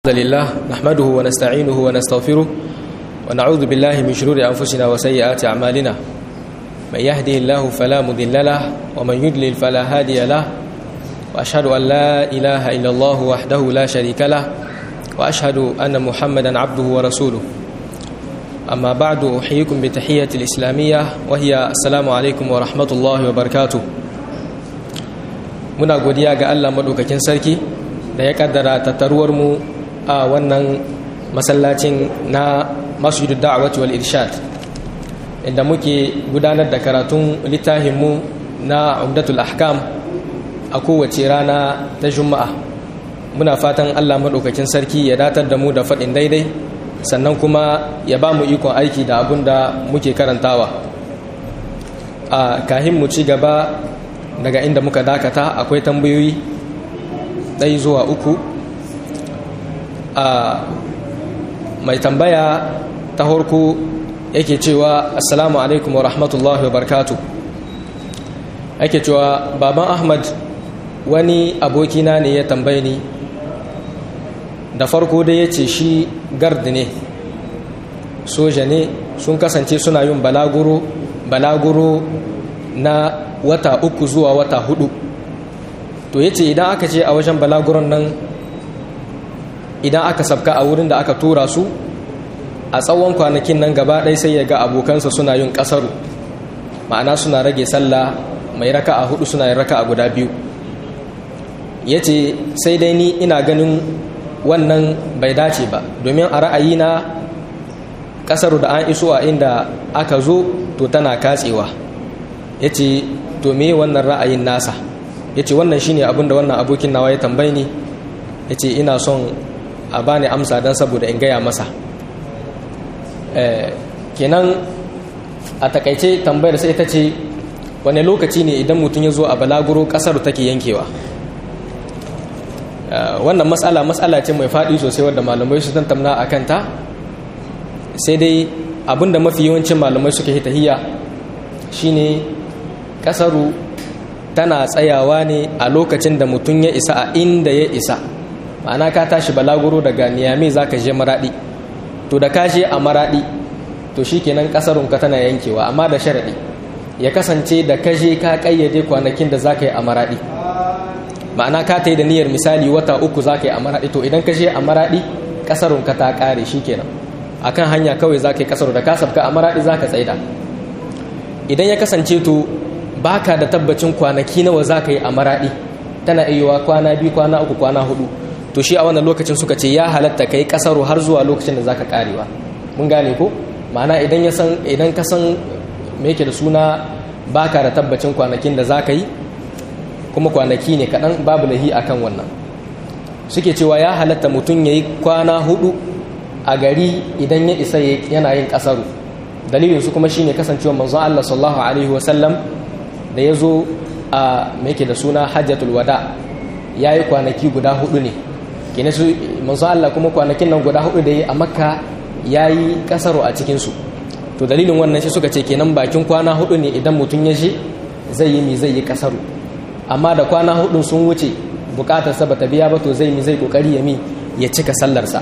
الحمد لله نحمده ونستعينه ونستغفره ونعوذ بالله من شرور أنفسنا وسيئات أعمالنا من يهده الله فلا مضل له ومن يضلل فلا هادي له وأشهد أن لا إله إلا الله وحده لا شريك له وأشهد أن محمدا عبده ورسوله أما بعد أحييكم بتحية الإسلامية وهي السلام عليكم ورحمة الله وبركاته muna godiya ga Allah madaukakin sarki da ya kaddara tattaruwar mu a wannan masallacin na masjidu da'awati wal irshad inda muke gudanar da karatun littafinmu na umdatul ahkam a kowace rana ta juma'a muna fatan Allah madaukakin sarki ya datar da mu da faɗin daidai sannan kuma ya ba mu ikon aiki da abun da muke karantawa a kahin mu ci gaba daga inda muka dakata akwai tambayoyi ɗai zuwa uku a mai tambaya ta harko yake cewa assalamu alaikum wa rahmatullahi wa barkatu yake cewa baban ahmad wani abokina ne ya tambaye ni da farko dai ya ce shi gard ne soja ne sun kasance suna yin balaguro balaguro na wata uku zuwa wata hudu to ya ce idan aka ce a wajen balaguron nan idan aka sabka a wurin da aka tura su a tsawon kwanakin nan gaba ɗaya sai ya ga abokansa suna yin ƙasaru ma'ana suna rage sallah mai raka a hudu suna yin raka a guda biyu ya ce sai dai ni ina ganin wannan bai dace ba domin a ra'ayina ƙasaru da an iso a inda aka zo to tana katsewa ya ce to me wannan ra'ayin nasa ya ce wannan shine abin da wannan abokin nawa ya tambayi ni ya ce ina son a bani amsa don saboda in gaya masa kenan a takaice tambayar sai ta ce wane lokaci ne idan mutum ya zo a balaguro kasar take yankewa wannan matsala matsala ce mai faɗi sosai wadda malamai su tantamna a kanta sai dai abinda mafi yawancin malamai suka hita hiya shine kasaru tana tsayawa ne a lokacin da mutum ya isa a inda ya isa ma'ana ka tashi balaguro daga niyame za ka je maraɗi to da ka je a maraɗi to shi kenan ƙasarunka tana yankewa amma da sharaɗi ya kasance da ka je ka ƙayyade kwanakin da za ka yi a maraɗi ma'ana ka ta yi da niyyar misali wata uku za ka yi a maraɗi to idan ka je a maraɗi ƙasarunka ta ƙare shi kenan akan hanya kawai za ka yi ƙasar da ka sabka a maraɗi za ka tsaida idan ya kasance to baka da tabbacin kwanaki nawa za ka yi a maraɗi tana iya kwana biyu kwana uku kwana hudu to shi a wannan lokacin suka ce ya halatta ka yi ƙasaru har zuwa lokacin da za ka ƙarewa mun gane ko ma'ana idan ya san idan ka san me yake da suna baka da tabbacin kwanakin da za ka yi kuma kwanaki ne kaɗan babu lahi akan wannan suke cewa ya halatta mutum ya yi kwana hudu a gari idan ya isa yana yin ƙasaru dalilin su kuma shine kasancewa manzon Allah sallallahu alaihi wasallam da ya zo a yake da suna hajjatul wada ya yi kwanaki guda hudu ne kene su manzo Allah kuma kwanakin nan guda hudu da yi a makka ya yi kasaro a cikinsu to dalilin wannan shi suka ce kenan bakin kwana hudu ne idan mutum ya je zai yi mi zai yi kasaro amma da kwana hudun sun wuce bukatar sa bata biya ba to zai mi zai kokari ya mi ya cika sallarsa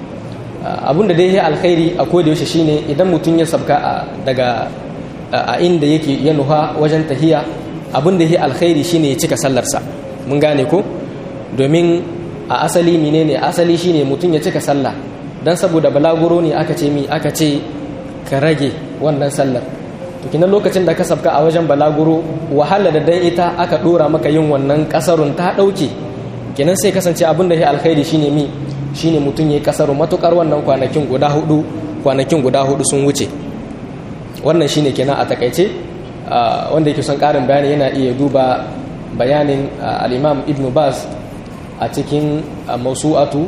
abun da dai ya alkhairi a koda yaushe shine idan mutum ya sabka daga a inda yake ya nuha wajen tahiya abin da ya alkhairi shine ya cika sallarsa mun gane ko domin a asali menene asali shine mutum ya cika sallah dan saboda balaguro ne aka ce mi aka ce ka rage wannan sallar to kinan lokacin da ka sabka a wajen balaguro wahala da dan ita aka dora maka yin wannan kasarun ta dauke kinan sai kasance abin da ya alkhairi shine mi shine mutum ya kasaru matukar wannan kwanakin guda hudu kwanakin guda hudu sun wuce wannan shine kenan a takaice wanda yake son karin bayani yana iya duba bayanin al-imam ibn baz a cikin mausu'atu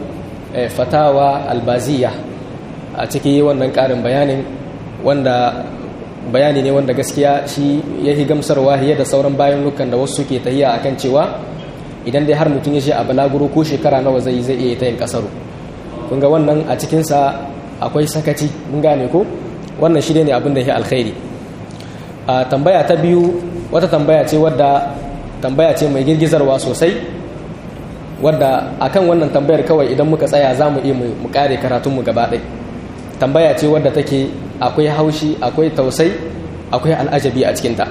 fatawa albaziya a cikin wannan karin bayanin wanda bayani ne wanda gaskiya shi ya yi gamsarwa hiye da sauran bayan lukan da wasu suke tahiya akan cewa idan dai har mutum ya je a balaguro ko shekara nawa zai zai iya ta yin kasaru kun ga wannan a cikinsa akwai sakaci mun gane ko wannan shi ne abin da ya alkhairi a tambaya ta biyu wata tambaya ce wadda tambaya ce mai girgizarwa sosai wadda akan wannan tambayar kawai idan muka tsaya za mu iya mu kare karatunmu gaba ɗaya tambaya ce wadda take akwai haushi akwai tausai akwai al'ajabi a cikinta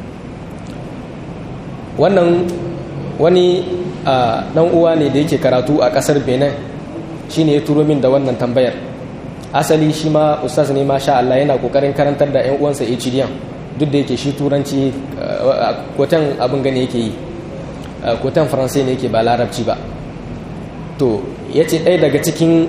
wannan wani ɗan uwa ne da yake karatu a ƙasar benin shi ne ya turo min da wannan tambayar asali shi ma ustaz ne ma sha Allah yana ƙoƙarin karantar da 'yan uwansa HDM duk da yake shi turanci kotan abin gani yake yi kotan faransai ne yake ba larabci ba to ya ce ɗaya daga cikin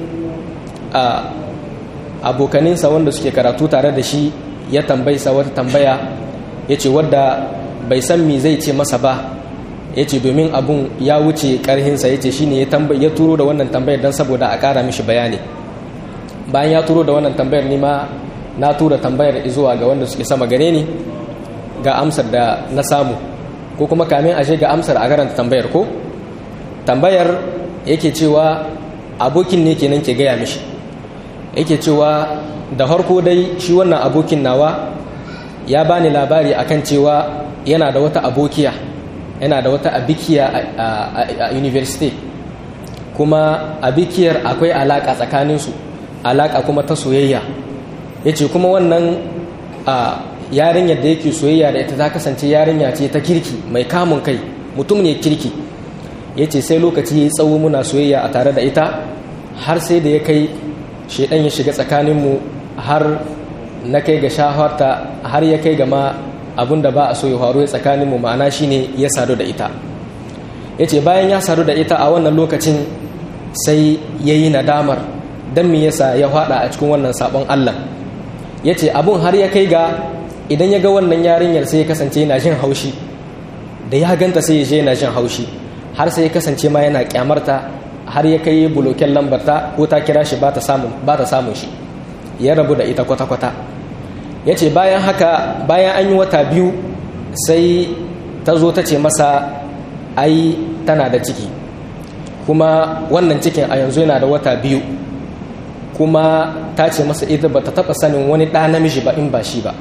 abokaninsa wanda suke karatu tare da shi ya tambayisa wata tambaya ya ce wadda bai san mi zai ce masa ba ya ce domin abun ya wuce karhinsa ya ce shi ne ya turo da wannan tambayar don saboda a ƙara mishi bayani bayan ya turo da wannan tambayar nima na tura tambayar zuwa ga wanda suke sama gare ni ga amsar da na samu ko kuma kamin ashe ga amsar a garanta tambayar ko tambayar yake cewa abokin ne kenan ke gaya mishi yake cewa da harko dai shi wannan abokin nawa ya bani labari akan cewa yana da wata abokiya yana da wata abikiya a university kuma abikiyar akwai alaka tsakaninsu alaka kuma ta soyayya ya ce kuma wannan yarinyar da yake soyayya da ita ta kasance yarinya ce ta kirki mai kamun kai mutum ne kirki ya ce sai lokaci ya yi tsawo muna soyayya a tare da ita har sai da ya kai shaidan ya shiga tsakaninmu har na kai ga shaharta har ya kai ga ma abin da ba a so ya faru ya tsakaninmu ma'ana shine ya sadu da ita ya ce bayan ya sadu da ita a wannan lokacin sai ya yi nadamar don me yasa ya fada a cikin wannan sabon allah ya ce abun har ya kai ga idan ya ga wannan yarinyar sai ya kasance yana jin haushi da ya ganta sai ya je yana jin haushi har sai ya kasance ma yana kyamarta har ya kai buloken lambarta ko ta kira shi ba ta samun shi ya rabu da ita kwata-kwata ya ce bayan haka bayan an yi wata biyu sai ta zo ta ce masa ai tana da ciki kuma wannan cikin a yanzu yana da wata biyu kuma ta ce masa ita ba ta taɓa sanin wani ɗa namiji ba in ba shi ba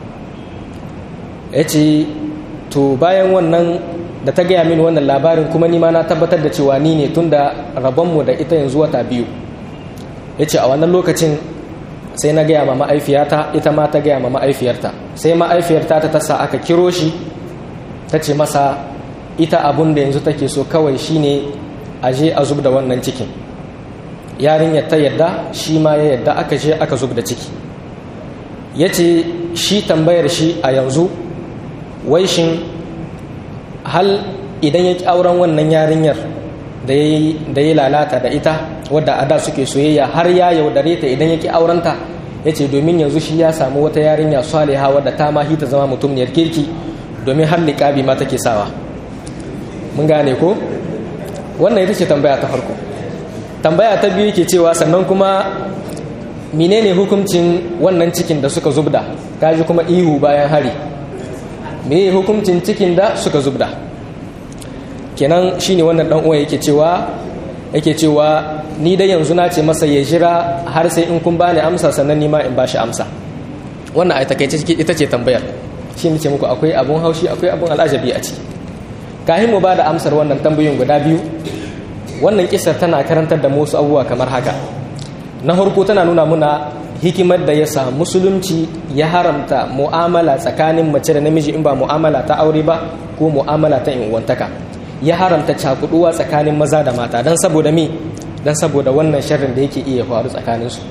ya ce to bayan wannan da ta gaya mini wannan labarin kuma nima na tabbatar da cewa ni ne tun da rabonmu da ita yanzu wata biyu ya ce a wannan lokacin sai na gaya ma ma'aifiyata ita ma ta gaya ma ma'aifiyarta sai ma'aifiyarta ta tasa aka kiro shi ta ce masa ita abun da yanzu take so kawai shine a je a zub da wannan cikin yarinyar ta yadda shi ma ya yadda aka je aka zub da ciki ya ce shi tambayar shi a yanzu wai shin hal idan ya auren wannan yarinyar da ya lalata da ita wadda a da suke soyayya har ya yaudare ta idan ya ki aurenta ya ce domin yanzu shi ya samu wata yarinya saliha wadda ta ma ta zama mutumniyar kirki domin har liƙabi ma take sawa mun gane ko wannan ita ce tambaya ta farko tambaya ta biyu ke cewa sannan kuma menene hukuncin wannan cikin da suka zubda kaji kuma ihu bayan hari me hukuncin cikin da suka zubda kenan shine wannan dan uwa yake cewa yake cewa ni dai yanzu na ce masa ya jira har sai in kun bani amsa sannan ni ma in bashi amsa wannan ai takeice ita ce tambayar shi ne ce muku akwai abun haushi akwai abun al'ajabi a ciki kahin mu ba da amsar wannan tambayoyin guda biyu wannan kisar tana karantar da wasu abubuwa kamar haka na farko tana nuna muna hikimar da ya sa musulunci ya haramta mu'amala tsakanin mace da namiji in ba mu'amala ta aure ba ko mu'amala ta uwantaka ya haramta cakuduwa tsakanin maza da mata don saboda mi don saboda wannan sharrin da yake iya faru tsakaninsu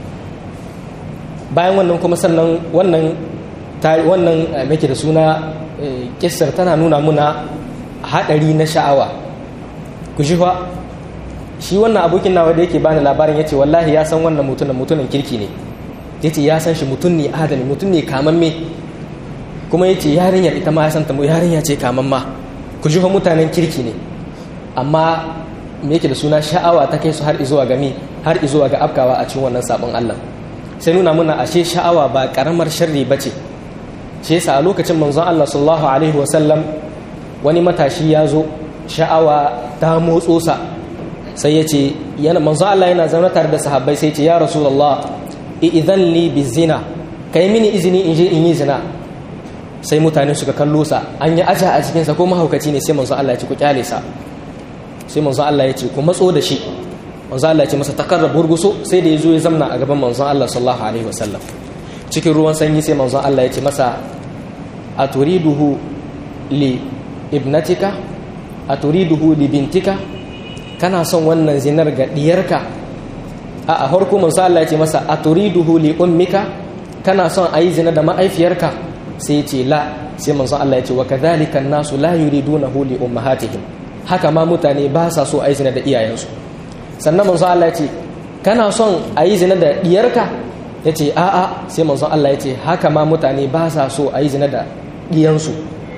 bayan wannan kuma sannan wannan wannan make da suna kissar tana nuna muna haɗari na sha'awa ku shi fa shi wannan abokin nawa da yake bani labarin ya ce wallahi ya san wannan mutumin mutumin kirki ne ya ce ya san shi mutum ne adali mutum ne kamamme kuma ya ce yarinyar ita ma ya san ta yarinya ce kamamma ku ji fa mutanen kirki ne amma me yake da suna sha'awa ta kai su har izuwa ga mi har izuwa ga afkawa a cikin wannan sabon Allah sai nuna muna ashe sha'awa ba karamar sharri bace shi yasa a lokacin manzon Allah sallallahu alaihi wa sallam wani matashi ya zo sha'awa ta motso sa sai ya ce yana manzon Allah yana zaune tare da sahabbai sai ya ce ya rasulullah idan li bizina kai mini izini in je in yi zina sai mutane suka kallo sa an yi aja a cikinsa ko mahaukaci ne sai manzon Allah ya ci ku kyale sa sai manzon Allah ya ce ku matso da shi manzon Allah ya ce masa takarrab burguso sai da ya zo ya zamna a gaban manzon Allah sallallahu alaihi wasallam cikin ruwan sanyi sai manzon Allah ya ce masa aturiduhu li ibnatika aturiduhu li bintika kana son wannan zinar ga diyarka a a harko manzon Allah ya ce masa aturiduhu li ummika kana son ayi zina da ma'aifiyarka sai ya ce la sai manzon Allah ya ce wa kadhalika an-nasu la yuridunahu li ummahatihim haka ma mutane ba sa so ayi zina da iyayensu sannan manzon Allah ya ce kana son ayi zina da diyarka ya ce a'a sai manzon Allah ya ce haka ma mutane ba sa so ayi zina da diyansu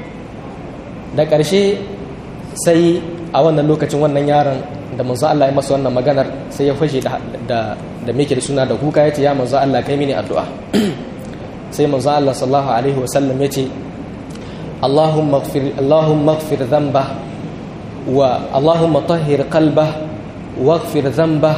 da ƙarshe sai a wannan lokacin wannan yaron da manzon Allah ya masa wannan maganar sai ya fashe da da da da suna da kuka ya ce ya manzon Allah kai mini addu'a sai manzon Allah sallallahu alaihi wasallam ya ce اللهم اغفر اللهم اغفر ذنبه واللهم طهر قلبه واغفر ذنبه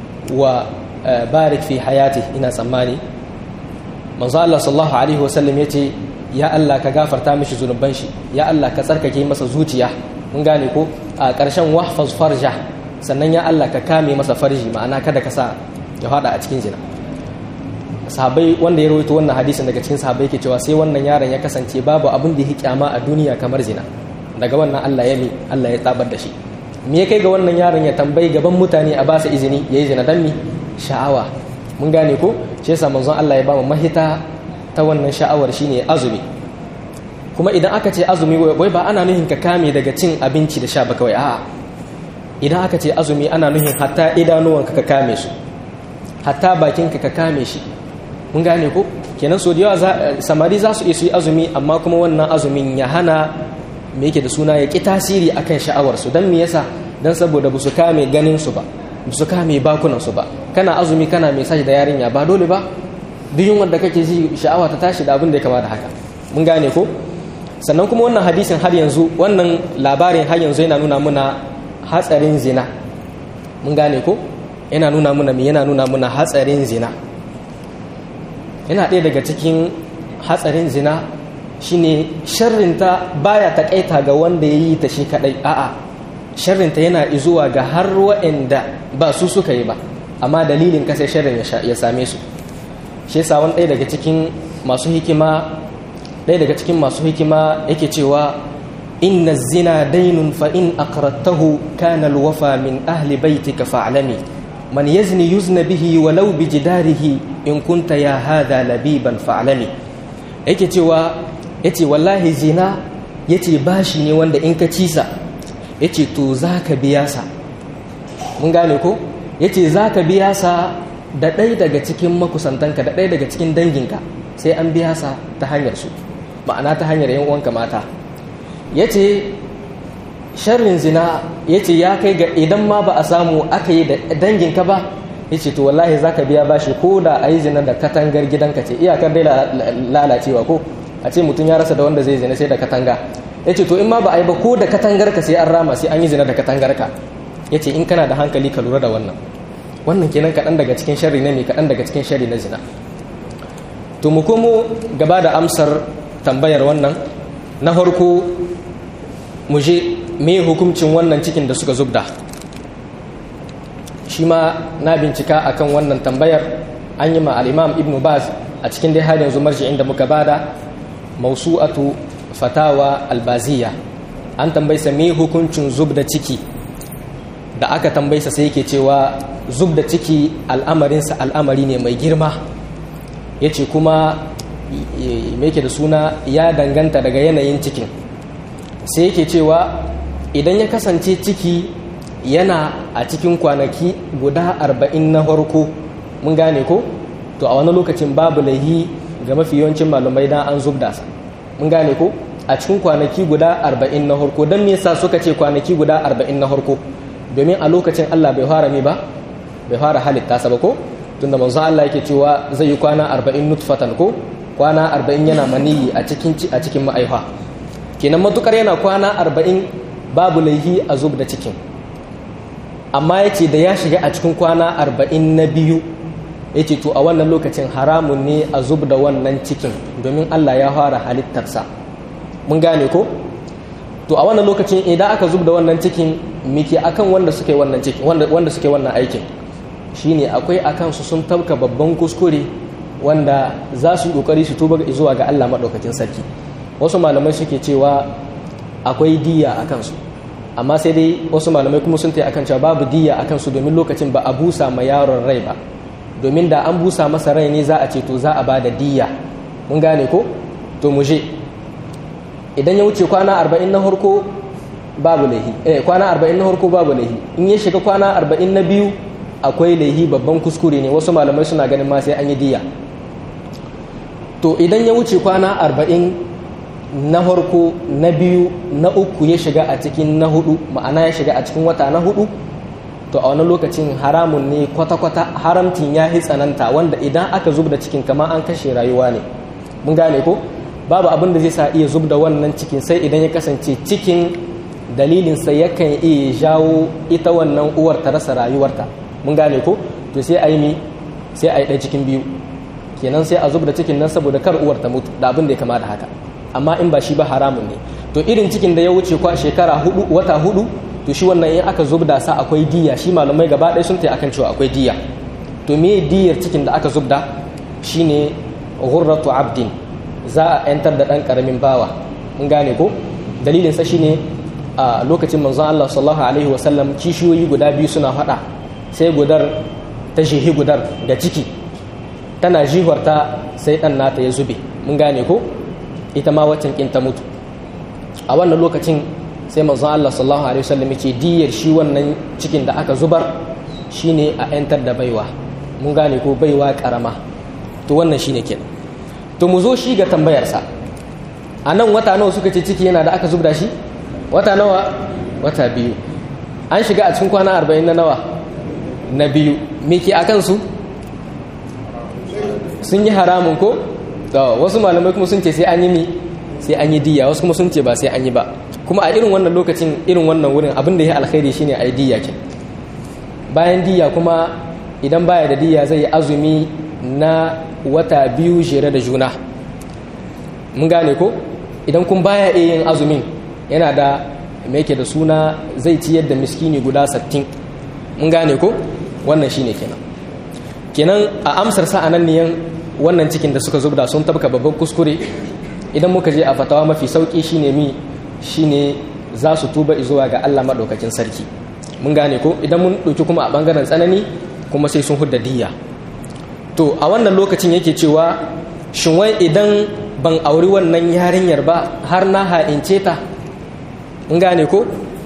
وبارك في حياته ina tsammani manzo Allah sallallahu alaihi wasallam yace ya Allah ka gafarta mishi zunuban shi ya Allah ka tsarkake masa zuciya mun gane ko a ƙarshen wahfaz farja sannan ya Allah ka kame masa farji ma'ana kada ka sa ya fada a cikin zina sahabai wanda ya rawaito wannan hadisin daga cikin sahabai ke cewa sai wannan yaron ya kasance babu abin da ya kyama a duniya kamar zina daga wannan Allah ya mi Allah ya tabar da shi me ya kai ga wannan yaron ya tambayi gaban mutane a basa izini yayi zina dan mi sha'awa mun gane ko shi yasa manzon Allah ya ba mu mahita ta wannan sha'awar shine azumi kuma idan aka ce azumi wai ba ana nuhin ka kame daga cin abinci da sha ba kawai a'a idan aka ce azumi ana nuhin hatta idanuwanka ka kame su hatta bakinka ka kame shi mun gane ko kenan so da yawa samari za su iya su yi azumi amma kuma wannan azumin ya hana me yake da suna ya ki tasiri akan sha'awarsu don me yasa don saboda ba su kame ganin su ba ba su kame bakunan su ba kana azumi kana mai sashi da yarinya ba dole ba duk yin wanda kake ji sha'awa ta tashi da abin da ya kama da haka mun gane ko sannan kuma wannan hadisin har yanzu wannan labarin har yanzu yana nuna muna hatsarin zina mun gane ko yana nuna muna me yana nuna muna hatsarin zina yana ɗaya daga cikin hatsarin zina shine sharrinta baya takaita ga wanda ya yi ta shi kadai a'a sharrinta yana izuwa ga har waɗanda ba su suka yi ba amma dalilin kasai sharrin ya same su shi yasa wani ɗaya daga cikin masu hikima ɗaya daga cikin masu hikima yake cewa inna zina dainun fa in aqrattahu kana alwafa min ahli baitika fa'lami man yazni yuzna bihi walau bi jidarihi in kunta ya hada labiban fa'lami yake cewa yace wallahi zina yace bashi ne wanda in ka cisa yace to zaka biya sa mun gane ko yace zaka biya sa da ɗaya daga cikin makusantanka da ɗaya daga cikin danginka sai an biya sa ta hanyar su ma'ana ta hanyar yan uwanka mata yace sharrin zina yace ya kai ga idan ma ba a samu aka yi da danginka ba yace to wallahi zaka biya bashi ko da ayi zina da katangar gidanka ce iyakar dai lalacewa ko a ce mutum ya rasa da wanda zai zina sai da katanga yace to in ma ba a yi ba ko da katangar ka sai an rama sai an yi zina da katangar ka yace in kana da hankali ka lura da wannan wannan kenan kaɗan daga cikin sharri ne mai kaɗan daga cikin sharri na zina to mu komo gaba da amsar tambayar wannan na farko mu je me hukuncin wannan cikin da suka zubda shi ma na bincika akan wannan tambayar an yi ma al'imam ibn baz a cikin dai har yanzu marji'in da muka bada mausu'atu fatawa albaziya an tambaysa me hukuncin zubda ciki da aka tambaysa sai yake cewa zubda ciki al'amarinsa al'amari ne mai girma ya ce kuma me yake da suna ya danganta daga yanayin cikin sai yake cewa idan ya kasance ciki yana a cikin kwanaki guda arba'in na farko mun gane ko to a wani lokacin babu laihi ga mafi yawancin malumai dan an zubda sa mun gane ko a cikin kwanaki guda arba'in na farko don me yasa suka ce kwanaki guda arba'in na farko domin a lokacin Allah bai fara me ba bai fara halitta sa ba ko tunda manzo Allah yake cewa zai yi kwana arba'in nutfatan ko kwana arba'in yana maniyi a cikin a cikin ma'aifa kenan matukar yana kwana arba'in babu laihi a zub da cikin amma ya ce da ya shiga a cikin kwana arba'in na biyu ya ce to a wannan lokacin haramun ne a zub da wannan cikin domin allah ya fara halittarsa mun gane ko to a wannan lokacin idan aka zub da wannan cikin miki akan wanda suke wannan ciki wanda wanda suke wannan aikin shine akwai akan su sun tabka babban kuskure wanda za su yi kokari su tuba zuwa ga Allah madaukakin sarki wasu malamai suke cewa akwai diya akan su amma sai dai wasu malamai kuma sun tayi akan cewa babu diya akan su domin lokacin ba a busa ma yaron rai ba domin da an busa masa rai ne za a ce to za a bada diya mun gane ko to mu je idan ya wuce kwana arba'in na harko babu laihi eh kwana arba'in na harko babu laihi in ya shiga kwana arba'in na biyu akwai laihi babban kuskure ne wasu malamai suna ganin ma sai an yi diya to idan ya wuce kwana arba'in na harko na biyu na uku ya shiga a cikin na hudu ma'ana ya shiga a cikin wata na hudu to a wani lokacin haramun ne kwata-kwata haramtin ya yi tsananta wanda idan aka zub da cikin kama an kashe rayuwa ne mun gane ko babu abin da zai sa iya zub da wannan cikin sai idan ya kasance cikin dalilinsa yakan iya jawo ita wannan uwar ta rasa rayuwarta mun gane ko to sai a yi mi sai a yi ɗaya cikin biyu kenan sai a zub da cikin nan saboda kar uwar ta mutu da abin da ya kama da haka amma in ba shi ba haramun ne to irin cikin da ya wuce kwa shekara hudu wata hudu to shi wannan in aka zubda sa akwai diya shi malamai gaba ɗaya sun tayi akan cewa akwai diya to me diyar cikin da aka zubda shine ghurratu abdin za a yantar da ɗan ƙaramin bawa mun gane ko dalilin sa shine a lokacin manzon Allah sallallahu alaihi wasallam kishiyoyi guda biyu suna faɗa sai gudar ta shehi gudar da ciki tana jihwarta sai ɗan nata ya zube mun gane ko ita ma waccan kin ta mutu a wannan lokacin sai manzon Allah sallallahu alaihi wasallam yake diyar shi wannan cikin da aka zubar shine a yantar da baiwa mun gane ko baiwa karama to wannan shine kenan to mu zo shi ga tambayarsa a nan wata nawa suka ce ciki yana da aka zubda shi wata nawa wata biyu an shiga a cikin kwana arba'in na nawa na biyu me ke a kansu sun yi haramun ko wasu malamai kuma sun ce sai an yi mi sai an yi diya wasu kuma sun ce ba sai an yi ba kuma a irin wannan lokacin irin wannan wurin abin da ya alkhairi shine a yi diya ke bayan diya kuma idan baya da diya zai yi azumi na wata biyu jere da juna mun gane ko idan kun baya iya yin azumin yana da mai da suna zai ciyar da miskini guda sattin mun gane ko wannan shine kenan kenan a amsar sa anan ne wannan cikin da suka zubda sun tabka babban kuskure idan muka je a fatawa mafi sauki shine mi shine za su tuba zuwa ga Allah madaukakin sarki mun gane ko idan mun ɗauki kuma a bangaren tsanani kuma sai sun hudda diya to a wannan lokacin yake cewa shin wai idan ban auri wannan yarinyar ba har na ha'ince ta mun gane ko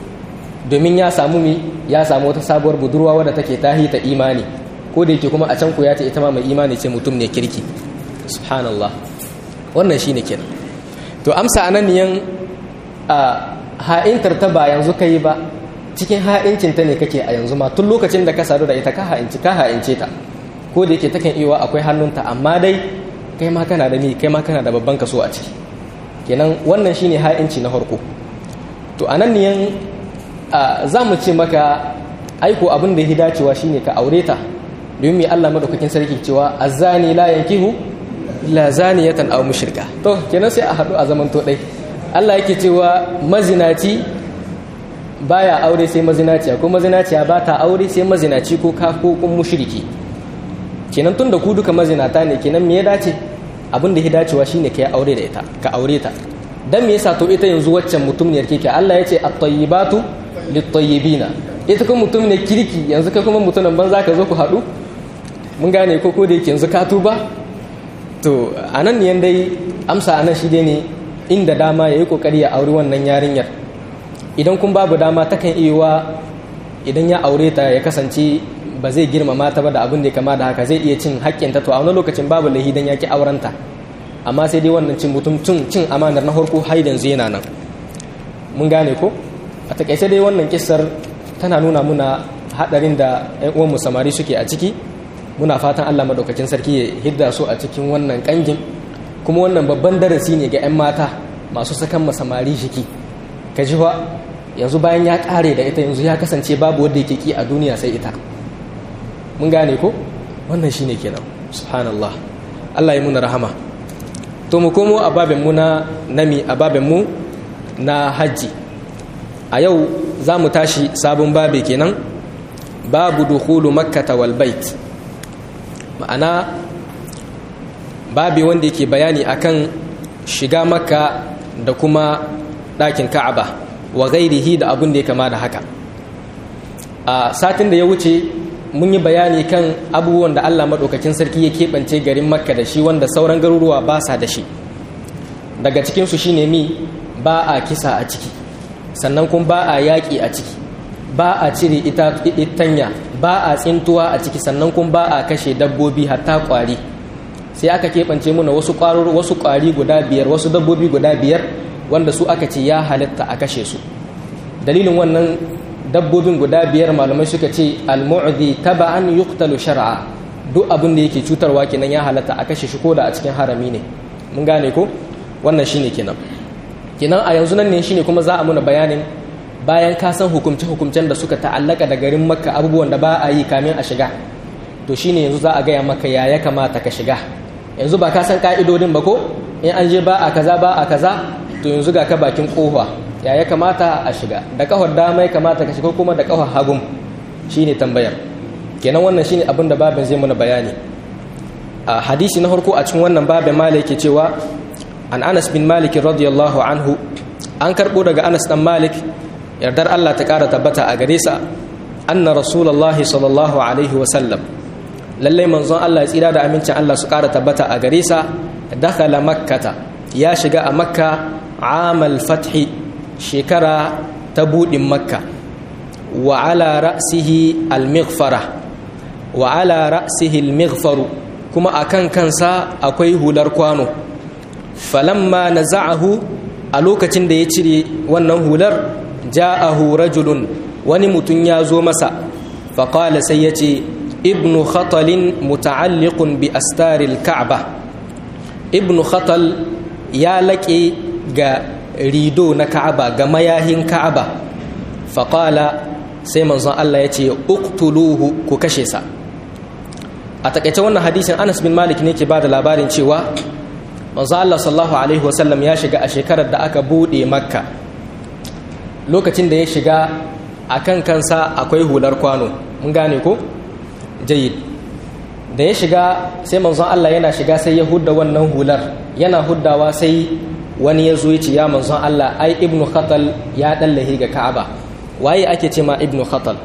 domin ya samu mi ya samu wata sabuwar budurwa wadda take tahi ta imani ko da yake kuma a can ku ya ce ita ma mai imani ce mutum ne kirki subhanallah wannan shine kenan to amsa anan niyan a ha'intar ta ba yanzu kai ba cikin ha'incin ta ne kake a yanzu ma tun lokacin da ka sadu da ita ka ha'inci ka ha'ince ta ko da yake takan iya akwai hannunta amma dai kai ma kana da ni kai ma kana da babban kaso a ciki kenan wannan shine ha'inci na farko to anan niyan za mu ce maka aiko abin da ya dacewa shine ka aure ta domin mai Allah madaukakin sarki cewa azani la yankihu la zaniyatan aw mushrika to kenan sai a hadu a zaman to dai Allah yake cewa mazinaci baya aure sai mazinaciya ko mazinaciya ba ta aure sai mazinaci ko ka ko kun mushriki kenan tunda ku duka mazinata ne kenan me ya dace abin da ya dacewa shine ka yi aure da ita ka aure ta dan me yasa to ita yanzu waccan mutumniyar kike Allah ya ce at-tayyibatu lit-tayyibina ita kuma mutum ne kirki yanzu kai kuma mutumin banza ka zo ku haɗu mun gane ko ko da yake yanzu ka tuba to anan ne dai amsa anan shi dai ne inda dama yayi kokari ya auri wannan yarinyar idan kun babu dama takan iya idan ya aure ta ya kasance ba zai girmama ta ba da abin da ya kama da haka zai iya cin haƙƙinta to a wani lokacin babu lahi dan ya ki aurenta amma sai dai wannan cin mutum cin cin amanar na farko har yanzu yana nan mun gane ko a takaice dai wannan kissar tana nuna muna hadarin da ƴan uwan mu samari suke a ciki muna fatan Allah madaukakin sarki ya hidda su a cikin wannan kangin kuma wannan babban darasi ne ga ƴan mata masu sakan samari jiki ka ji fa yanzu bayan ya kare da ita yanzu ya kasance babu wanda yake ki a duniya sai ita mun gane ko wannan shine kenan subhanallah Allah ya muna rahama to mu komo a babin mu na nami a babin mu na haji a yau za mu tashi sabon babe kenan babu dukhulu makkata wal bait ma'ana babi wanda yake bayani akan shiga makka da kuma ɗakin ka'aba wa gairihi da abin da ya kama da haka a satin da ya wuce mun yi bayani kan abubuwan da allah maɗaukakin sarki ya keɓance garin makka da shi wanda sauran garuruwa ba sa da shi daga cikinsu shine mi ba a kisa a ciki sannan kuma ba a yaƙi a ciki ba a cire itanya ba a tsintuwa a ciki sannan kuma ba a kashe dabbobi hatta ƙwari sai aka keɓance muna wasu wasu ƙwari guda biyar wasu dabbobi guda biyar wanda su aka ce ya halitta a kashe su dalilin wannan dabbobin guda biyar malamai suka ce al-mu'di taba'an yuqtalu shar'a duk abin da yake cutarwa kenan ya halatta a kashe shi ko da a cikin harami ne mun gane ko wannan shine kenan kenan a yanzu nan ne shine kuma za a muna bayanin bayan ka san hukumce hukumcen da suka ta'allaka da garin makka abubuwan da ba a yi kamin a shiga to shine yanzu za a gaya maka ya ya kamata ka shiga yanzu ba ka san ka'idodin ba ko in an je ba a kaza ba a kaza to yanzu ga ka bakin kofa ya ya kamata a shiga da kafar dama ya kamata ka shiga kuma da kafar hagun shine tambayar kenan wannan shine abin da babin zai muna bayani a hadisi na farko a cikin wannan babin malik yake cewa an Anas bin Malik radiyallahu anhu an karbo daga Anas dan Malik yardar Allah ta kara tabbata a gare sa anna rasulullahi sallallahu alaihi wa sallam lalle manzon Allah ya tsira da amincin Allah su kara tabbata a gare sa dakhala makkata ya shiga a makka amal fathi shekara ta budin makka wa ala ra'sihi al-mighfara wa ala ra'sihi al-mighfaru kuma akan kansa akwai hular kwano falamma naza'ahu a lokacin da ya cire wannan hular ja'ahu rajulun wani mutum ya zo masa faƙala sai ya ce ibnu khatalin muta'alliqun bi astaril ka'aba ibnu khatal ya laƙe ga rido na ka'aba ga mayahin ka'aba faƙala sai manzon Allah ya ce uktuluhu ku kashe sa a takaice wannan hadisin Anas bin Malik ne ke ba da labarin cewa manzo Allah sallallahu alaihi wasallam ya shiga a shekarar da aka bude makka lokacin da ya shiga a kan kansa akwai hular kwano mun gane ko jayid da ya shiga sai manzon Allah yana shiga sai ya hudda wannan hular yana huddawa sai wani ya zo ya ce ya manzon Allah ai ibnu khatal ya dallahi ga ka'aba waye ake ce ma ibnu khatal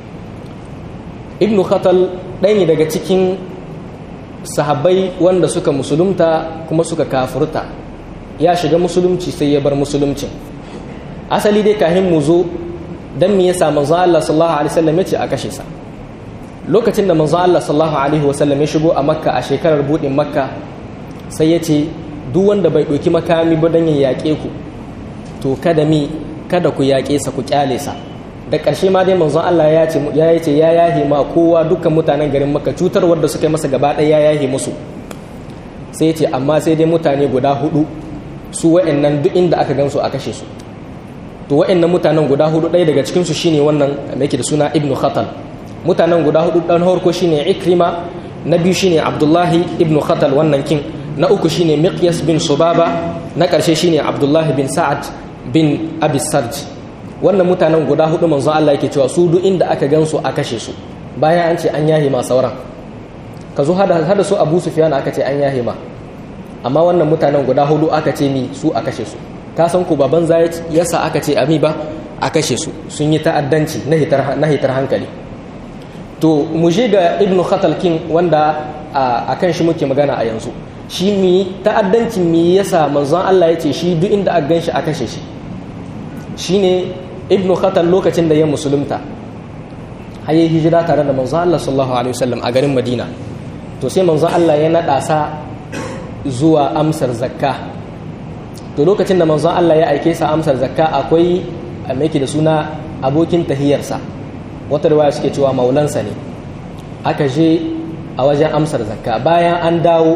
ibnu khatal ɗaya ne daga cikin sahabbai wanda suka musulunta kuma suka kafurta ya shiga musulunci sai ya bar musuluncin asali dai kahin mu zo dan me yasa manzo Allah sallallahu alaihi wasallam yace a kashe sa lokacin da manzo Allah sallallahu alaihi wasallam ya shigo a makka a shekarar budin makka sai yace duk wanda bai ɗauki makami ba dan ya yaƙe ku to kada mi kada ku yaƙe sa ku kyale sa da ƙarshe ma dai manzon Allah ya ce ya ce ya yahe ma kowa dukkan mutanen garin Makka cutar wanda suka yi masa gaba ɗaya ya yahe musu sai ya ce amma sai dai mutane guda hudu su wa'annan duk inda aka gansu a kashe su to wa'annan mutanen guda hudu ɗaya daga cikin su shine wannan da yake da suna Ibn Khatal mutanen guda hudu dan farko shine Ikrima na biyu shine Abdullahi Ibn Khatal wannan kin na uku shine Miqyas bin Subaba na ƙarshe shine Abdullahi bin Sa'ad bin Abi Sarj wannan mutanen guda hudu manzon Allah yake cewa su duk inda aka gansu a kashe su bayan an ce an yahe ma sauran ka zo hada hada su Abu Sufyan aka ce an yahe ma amma wannan mutanen guda hudu aka ce mi su a kashe su ka san ku baban zai yasa aka ce ami ba a kashe su sun yi ta'addanci na hitar na hitar hankali to mu je ga Ibn Khatal King wanda a kan shi muke magana a yanzu shi mi ta'addancin mi yasa manzon Allah ya ce shi duk inda aka gan shi a kashe shi shine ibnu khatal lokacin da ya musulunta har yi hijira tare da manzo Allah sallallahu alaihi wasallam a garin Madina to sai manzo Allah ya nada sa zuwa amsar zakka to lokacin da manzo Allah ya aike sa amsar zakka akwai mai da suna abokin tahiyarsa wata riwaya suke cewa maulansa ne aka je a wajen amsar zakka bayan an dawo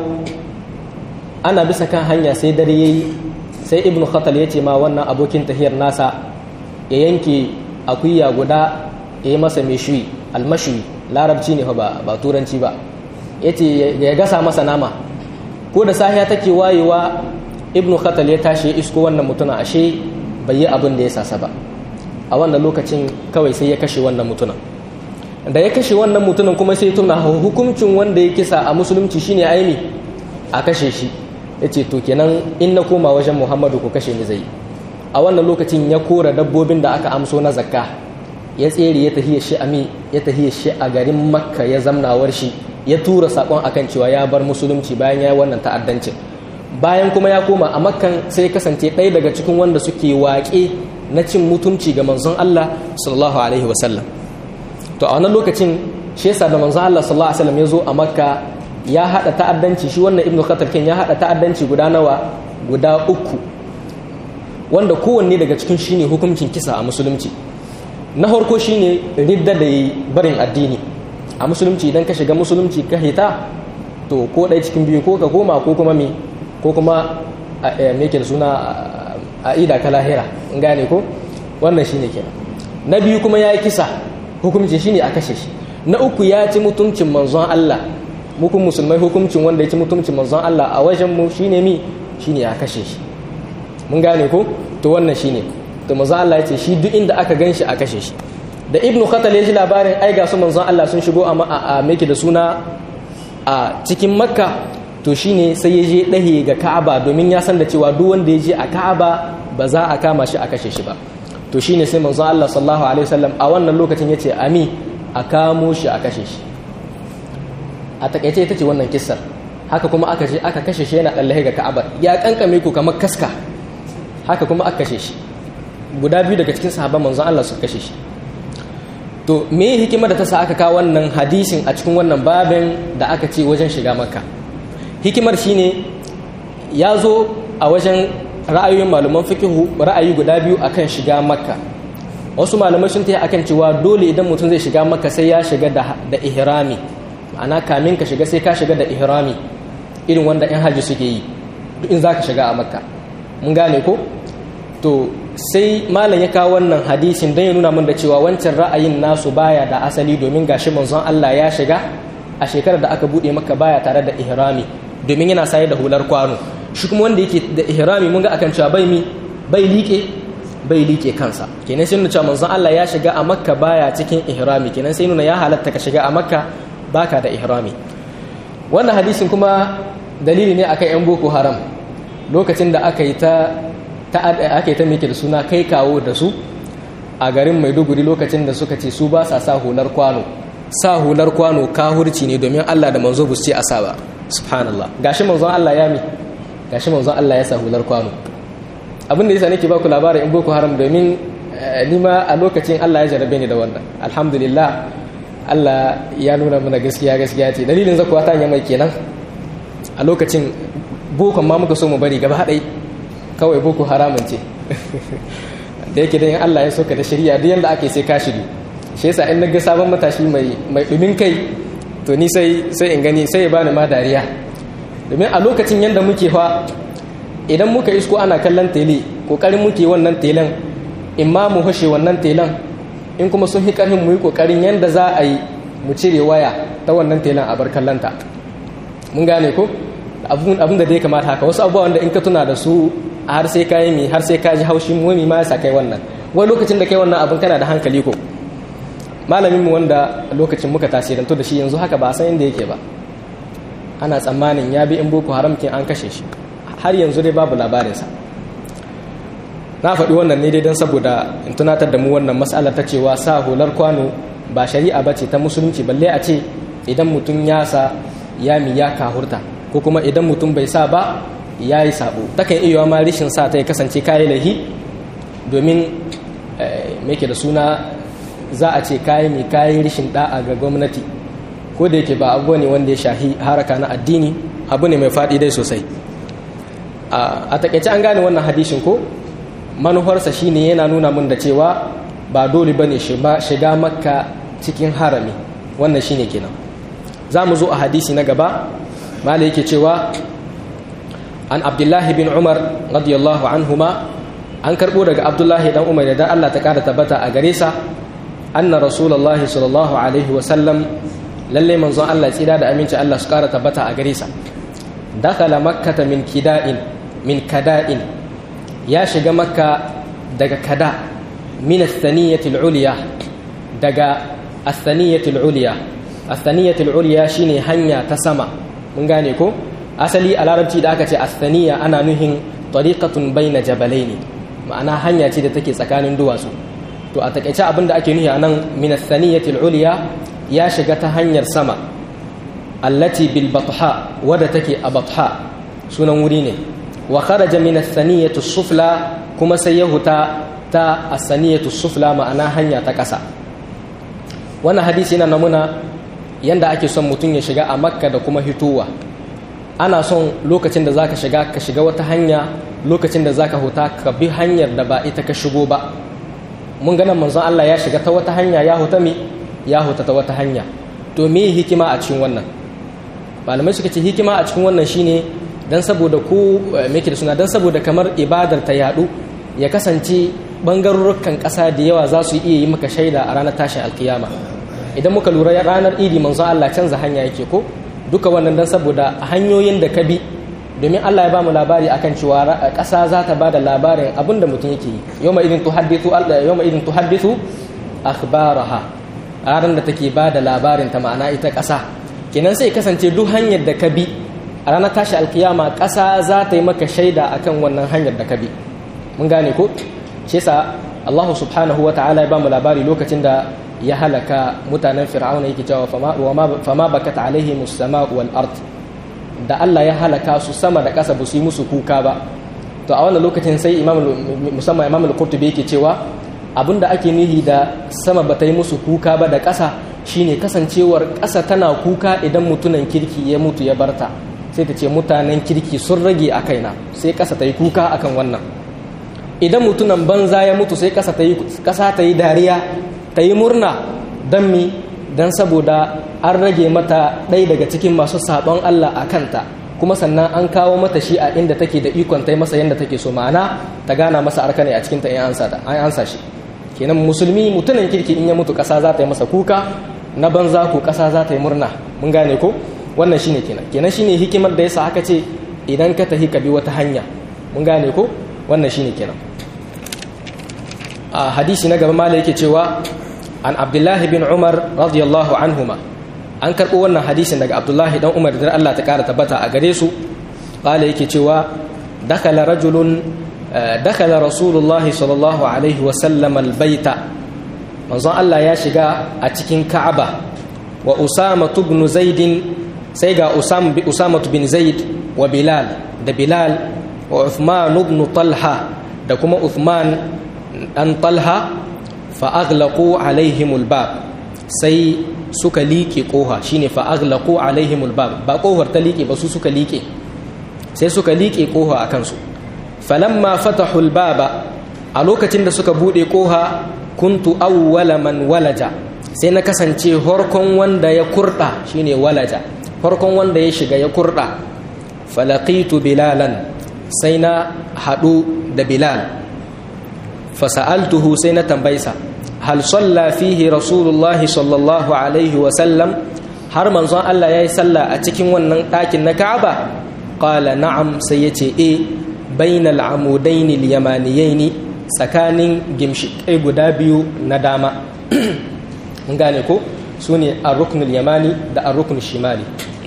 ana bisa kan hanya sai dare yayi sai ibnu khatal ya ce ma wannan abokin tahiyar nasa ya yanke akuya guda ya yi masa meshui almashi larabci ne ba ba turanci ba ya ce ya gasa masa nama ko da sahiya take wayewa ibnu khatal ya tashi ya isko wannan mutuna ashe bai yi abin da ya sasa ba a wannan lokacin kawai sai ya kashe wannan mutumin da ya kashe wannan mutumin kuma sai tuna hukuncin wanda ya kisa a musulunci shine aimi a kashe shi ya ce to kenan in na koma wajen muhammadu ku kashe ni zai a wannan lokacin ya kora dabbobin da aka amso na zakka ya tsere ya tahiya shi ami ya tahiya shi a garin makka ya zamnawar shi ya tura sakon akan cewa ya bar musulunci bayan ya yi wannan ta'addancin bayan kuma ya koma a makkan sai kasance ɗaya daga cikin wanda suke waƙe na cin mutunci ga manzon Allah sallallahu alaihi wasallam to a wannan lokacin shi yasa da manzon Allah sallallahu alaihi wasallam ya zo a makka ya hada ta'addanci shi wannan ibnu khatar kin ya hada ta'addanci guda nawa guda uku wanda kowanne daga cikin shine hukuncin kisa a musulunci na farko shine ridda da barin addini a musulunci idan ka shiga musulunci ka hita to ko ɗaya cikin biyu ko ka koma ko kuma me ko kuma me ke da suna a ida ka lahira in gane ko wannan shine kenan na biyu kuma ya yi kisa hukuncin shine a kashe shi na uku ya ci mutuncin manzon Allah mukun musulmai hukuncin wanda ya ci mutuncin manzon Allah a wajen mu shine mi shine a kashe shi mun gane ko to wannan shine to manzon Allah ya ce shi duk inda aka gan shi a kashe shi da ibnu khatal ya ji labarin ai ga su manzon Allah sun shigo a meke da suna a cikin makka to shine sai ya je ɗahe ga ka'aba domin ya san da cewa duk wanda ya je a ka'aba ba za a kama shi a kashe shi ba to shine sai manzon Allah sallallahu alaihi wasallam a wannan lokacin yace ami a kamo shi a kashe shi a takaice ita ce wannan kissar haka kuma aka je aka kashe shi yana dallahe ga ka'aba ya kankame ku kamar kaska haka kuma aka kashe shi guda biyu daga cikin sahabban manzon Allah suka kashe shi to me hikimar da ta sa aka kawo wannan hadisin a cikin wannan babin da aka ce wajen shiga makka hikimar shine ya zo a wajen ra'ayoyin malaman fikihu ra'ayi guda biyu akan shiga makka wasu malamai sun tayi akan cewa dole idan mutum zai shiga makka sai ya shiga da, da ihrami ma'ana kamin ka shiga sai ka shiga da ihrami irin wanda yan hajji suke yi duk in zaka shiga a makka mun gane ko to sai malam ya kawo wannan hadisin don ya nuna min da cewa wancan ra'ayin nasu baya da asali domin gashi manzon Allah ya shiga a shekarar da aka bude maka baya tare da ihrami domin yana saye da hular kwano shi kuma wanda yake da ihrami mun ga akan cewa bai mi bai liƙe bai liƙe kansa kenan sai nuna cewa manzon Allah ya shiga a makka baya cikin ihrami kenan sai nuna ya halatta ka shiga a makka baka da ihrami wannan hadisin kuma dalili ne akan yan boko haram lokacin da aka yi ta aka yi ta mike da suna kai kawo da su a garin maiduguri lokacin da suka ce su ba sa sa hular kwano sa hular kwano kahurci ne domin allah da manzo bu ce a sa ba subhanallah gashi manzon allah ya mi gashi manzon allah ya sa hular kwano abin da yasa nake ba ku labarin in boko haram domin ni ma a lokacin allah ya jarabe ni da wannan alhamdulillah allah ya nuna mana gaskiya gaskiya ce dalilin zakuwa ta mai kenan a lokacin bokon ma muka so mu bari gaba haɗai kawai boko haramun ce da yake da yin Allah ya soka da shari'a duk yanda ake sai ka shiri shi yasa in naga sabon matashi mai mai dumin kai to ni sai sai in gani sai ya bani ma dariya domin a lokacin yanda muke fa idan muka isko ana kallon tele kokarin muke wannan telen in ma mu hashe wannan telen in kuma sun fi karfin mu yi kokarin yanda za a yi mu cire waya ta wannan telen a bar kallonta mun gane ko abun da dai kamata haka wasu abubuwa wanda in ka tuna da su har sai ka yi mi har sai ka ji haushin wani ma ya sa kai wannan wani lokacin da kai wannan abin kana da hankali ko malamin mu wanda lokacin muka tasirantu da shi yanzu haka ba san inda yake ba ana tsammanin ya bi in boko haram kin an kashe shi har yanzu dai babu labarinsa na faɗi wannan ne dai don saboda in tunatar da mu wannan matsalar ta cewa sa hular kwano ba shari'a ba ce ta musulunci balle a ce idan mutum ya sa ya mi ya kahurta ko kuma idan mutum bai sa ba ya yi sabo takan iya ma rishin sa ta ya kasance kayi lahi domin mai da suna za a ce kayi mai kayi rishin da'a ga gwamnati ko da yake ba abu ne wanda ya shahi haraka na addini abu ne mai faɗi dai sosai a takaice an gane wannan hadishin ko manufarsa shine yana nuna mun da cewa ba dole bane shiga makka cikin harami wannan shine kenan za mu zo a hadisi na gaba mala yake cewa an abdullahi bin umar radiyallahu anhuma an karbo daga abdullahi dan umar da Allah ta kada tabbata a gare sa anna rasulullahi sallallahu alaihi wa sallam lalle manzon Allah tsira da aminci Allah su kara tabbata a gare sa dakala makkata min kida'in min kada'in ya shiga makka daga kada min athaniyati al-ulya daga athaniyati al-ulya athaniyati al-ulya shine hanya ta sama mun gane ko asali a larabci da aka ce athaniya ana nuhin tariqatun baina jabalaini ma'ana hanya ce da take tsakanin duwatsu to a takaice abin da ake nuhi a nan min athaniyati al-ulya ya shiga ta hanyar sama allati bil batha wadda take a batha sunan wuri ne wa kharaja min athaniyati sufla kuma sai ya huta ta asaniyatu sufla ma'ana hanya ta ƙasa wannan hadisi yana namuna yanda ake son mutum ya shiga a makka da kuma hitowa ana son lokacin da zaka shiga ka shiga wata hanya lokacin da zaka huta ka bi hanyar da ba ita ka shigo ba mun ganin manzon Allah ya shiga ta wata hanya ya huta mi ya huta ta wata hanya to me hikima a cikin wannan malamai suka ce hikima a cikin wannan shine dan saboda ku me da suna dan saboda kamar ibadar ta yadu ya kasance bangarurrukan ƙasa da yawa za su iya yi maka shaida a ranar tashin alkiyama idan muka lura ranar idi manzon Allah canza hanya yake ko duka wannan dan saboda hanyoyin da ka bi domin Allah ya ba mu labari akan cewa ƙasa za ta ba da labarin abin da mutum yake yi yawma idin tuhaddithu yawma idin tuhaddithu akhbaraha ranar da take ba da labarin ta ma'ana ita ƙasa kenan sai kasance duk hanyar da ka bi a ranar tashi alkiyama ƙasa za ta yi maka shaida akan wannan hanyar da ka bi mun gane ko shi yasa Allah subhanahu wa ta'ala ya ba mu labari lokacin da ya halaka mutanen fir'auna yake cewa fama bakat alaihim as-sama wal ard da Allah ya halaka su sama da ƙasa ba su yi musu kuka ba to a wannan lokacin sai imam musamman imam al-qurtubi yake cewa abinda ake nihi da sama ba ta yi musu kuka ba da ƙasa shine kasancewar ƙasa tana kuka idan mutunan kirki ya mutu ya barta sai ta ce mutanen kirki sun rage a kaina sai ƙasa ta yi kuka akan wannan idan mutunan banza ya mutu sai ƙasa ta yi dariya ta yi murna don mi don saboda an rage mata ɗaya daga cikin masu saɓon Allah a kanta kuma sannan an kawo mata shi a inda take da ikon ta yi masa yadda take so ma'ana ta gana masa arka ne a cikinta in an ansa shi kenan musulmi mutumin kirki in ya mutu ƙasa za ta yi masa kuka na banza ko ƙasa za ta yi murna mun gane ko wannan shine kenan kenan shine hikimar da yasa aka ce idan ka tafi ka bi wata hanya mun gane ko wannan shine kenan a hadisi na gaba mala yake cewa an abdullahi bin umar radiyallahu anhuma an karɓo wannan hadisin daga abdullahi dan umar da Allah ta ƙara tabbata a gare su ƙala yake cewa dakala rajulun dakala rasulullahi sallallahu alaihi wasallam albaita manzon Allah ya shiga a cikin ka'aba wa usama ibn zaidin sai ga usama bin zaid wa bilal da bilal wa uthman ibn talha da kuma uthman dan talha fa'aglaƙo alaihimul bab sai suka liƙe ƙoha shine fa'aglaƙo alaihimul bab ba ƙohar ta liƙe ba su suka liƙe sai suka liƙe ƙoha a kansu falamma fatahul baba a lokacin da suka buɗe ƙoha kuntu awwala man walaja sai na kasance horkon wanda ya kurɗa shine walaja horkon wanda ya shiga ya kurɗa falaqitu bilalan sai na haɗu da bilal fasa'altuhu sai na tambaysa hal salla fihi rasulullah sallallahu alaihi wa sallam har manzon Allah yayi sallah a cikin wannan ɗakin na Ka'aba qala na'am sai yace e bainal amudain al-yamaniyain tsakanin gimshikai guda biyu na dama mun gane ko sune ar-ruknul yamani da ar-ruknul shimali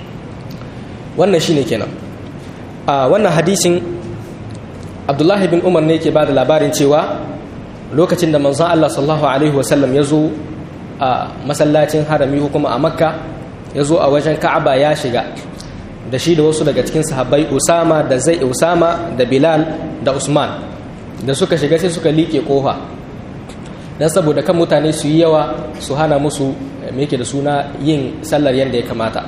wannan shine kenan a wannan hadisin Abdullahi bin Umar ne yake bada labarin cewa lokacin da manzon Allah sallallahu alaihi wasallam ya zo a masallacin harami kuma a makka ya zo a wajen ka'aba ya shiga da shi da wasu daga cikin sahabbai usama da zai usama da bilal da usman da suka shiga sai suka liƙe ƙofa don saboda kan mutane su yi yawa su hana musu me da suna yin sallar yadda ya kamata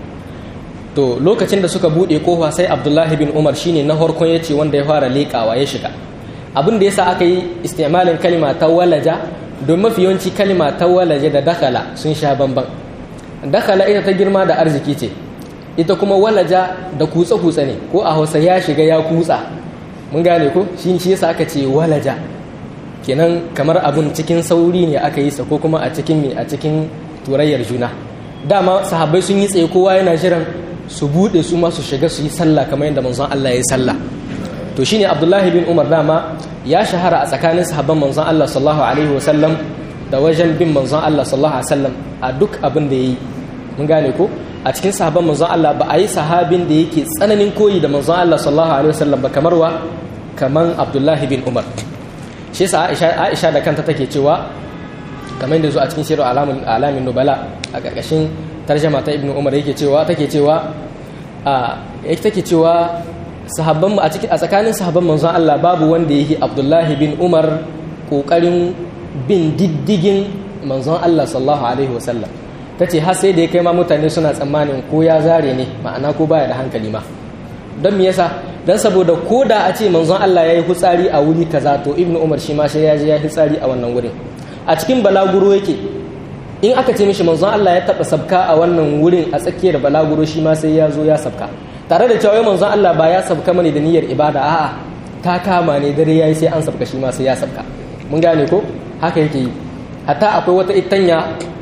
to lokacin da suka buɗe ƙofa sai abdullahi bin umar shine na harkon ya ce wanda ya fara leƙawa ya shiga abin da yasa aka yi istimalin kalima ta walaja don mafi yawanci kalima ta walaja da dakala sun sha bamban dakala ita ta girma da arziki ce ita kuma walaja da kutsa-kutsa ne ko a hausa ya shiga ya kutsa mun gane ko shi shi yasa aka ce walaja kenan kamar abun cikin sauri ne aka yi sa ko kuma a cikin me a cikin turayyar juna dama sahabbai sun yi tsaye kowa yana jiran su bude su ma su shiga su yi sallah kamar yadda manzon Allah ya yi sallah to shine abdullahi bin umar dama ya shahara a tsakanin sahabban manzon Allah sallallahu alaihi wasallam da wajen bin manzon Allah sallallahu alaihi wasallam a duk abin da yayi mun gane ko a cikin sahabban manzon Allah ba a yi sahabin da yake tsananin koyi da manzon Allah sallallahu alaihi wasallam ba kamar wa kaman Abdullahi bin Umar shi yasa Aisha Aisha da kanta take cewa kamar yadda zo a cikin shirin alamin alamin nubala a karkashin tarjama ta Ibn Umar yake cewa take cewa a yake take cewa sahabban a cikin a tsakanin sahabban manzon Allah babu wanda yake Abdullahi bin Umar kokarin bin diddigin manzon Allah sallallahu alaihi wasallam tace har sai da ya kai ma mutane suna tsammanin ko ya zare ne ma'ana ko baya da hankali ma don me yasa dan saboda ko da a ce manzon Allah ya yi hutsari a wuri kaza to Ibn Umar shi ma sai ya je ya yi hutsari a wannan wurin a cikin balaguro yake in aka ce mishi manzon Allah ya taba sabka a wannan wurin a tsakiyar balaguro shi ma sai ya zo ya sabka tare da cewa manzon Allah ba ya sabka mani da niyyar ibada a'a ta kama ne dare yayi sai an sabka shi ma sai ya sabka mun gane ko haka yake yi hatta akwai wata itanya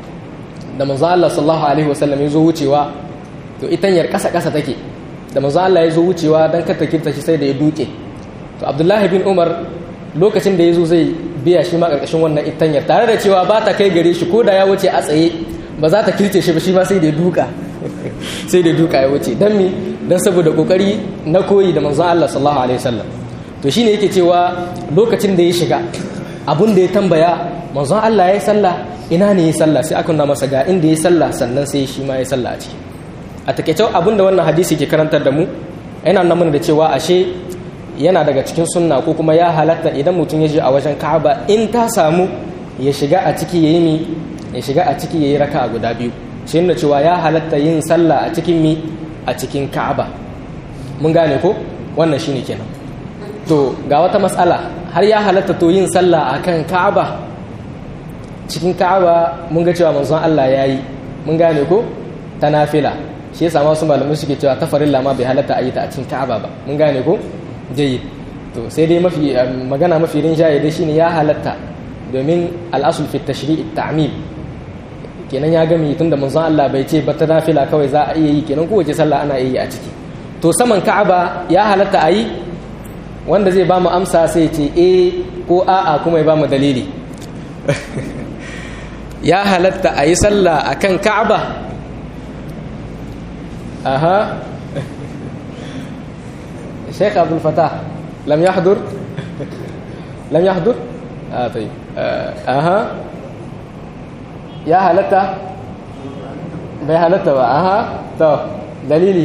da manzon Allah sallallahu alaihi wasallam ya zo wucewa to itanyar kasa kasa take da manzon Allah ya zo wucewa dan kar ta kirta shi sai da ya duke to Abdullahi bin Umar lokacin da ya zo zai biya shi ma karkashin wannan itanyar tare da cewa ba ta kai gare shi ko da ya wuce a tsaye ba za ta kirce shi ba shi ma sai da ya duka sai da duka ya wuce dan mi dan saboda kokari na koyi da manzon Allah sallallahu alaihi wasallam to shine yake cewa lokacin da ya shiga abun da ya tambaya manzon Allah ya yi sallah ina ne ya sallah sai aka nuna masa ga inda ya sallah sannan sai shi ma ya sallah a ciki a takeice abun da wannan hadisi ke karantar da mu yana nuna mana da cewa ashe yana daga cikin sunna ko kuma ya halatta idan mutum ya je a wajen Ka'aba in ta samu ya shiga a ciki yayi mi ya shiga a ciki yayi raka'a guda biyu shi ne cewa ya halatta yin sallah a cikin mi a cikin Ka'aba mun gane ko wannan shine kenan to ga wata matsala har ya halatta to yin sallah akan Ka'aba cikin Ka'aba mun ga cewa manzon Allah yayi mun gane ko ta nafila shi yasa masu malamai suke cewa ta farilla ma bai halatta a yi ta a cikin Ka'aba ba mun gane ko jayyid to sai dai mafi magana mafi rinjaye dai shine ya halatta domin al'asul fi tashri'i ta'mim kenan ya gami tunda manzon Allah bai ce ba ta nafila kawai za a iya yi kenan kowace sallah ana iya yi a ciki to saman Ka'aba ya halatta a yi wanda zai ba mu amsa sai ce e ko a'a kuma ya ba mu dalili ya halatta a yi sallah a kan ka'aba aha sheikh abdul fatah lam yahdur lam yahdur ah tayyib aha ya halatta bai halatta ba aha to dalili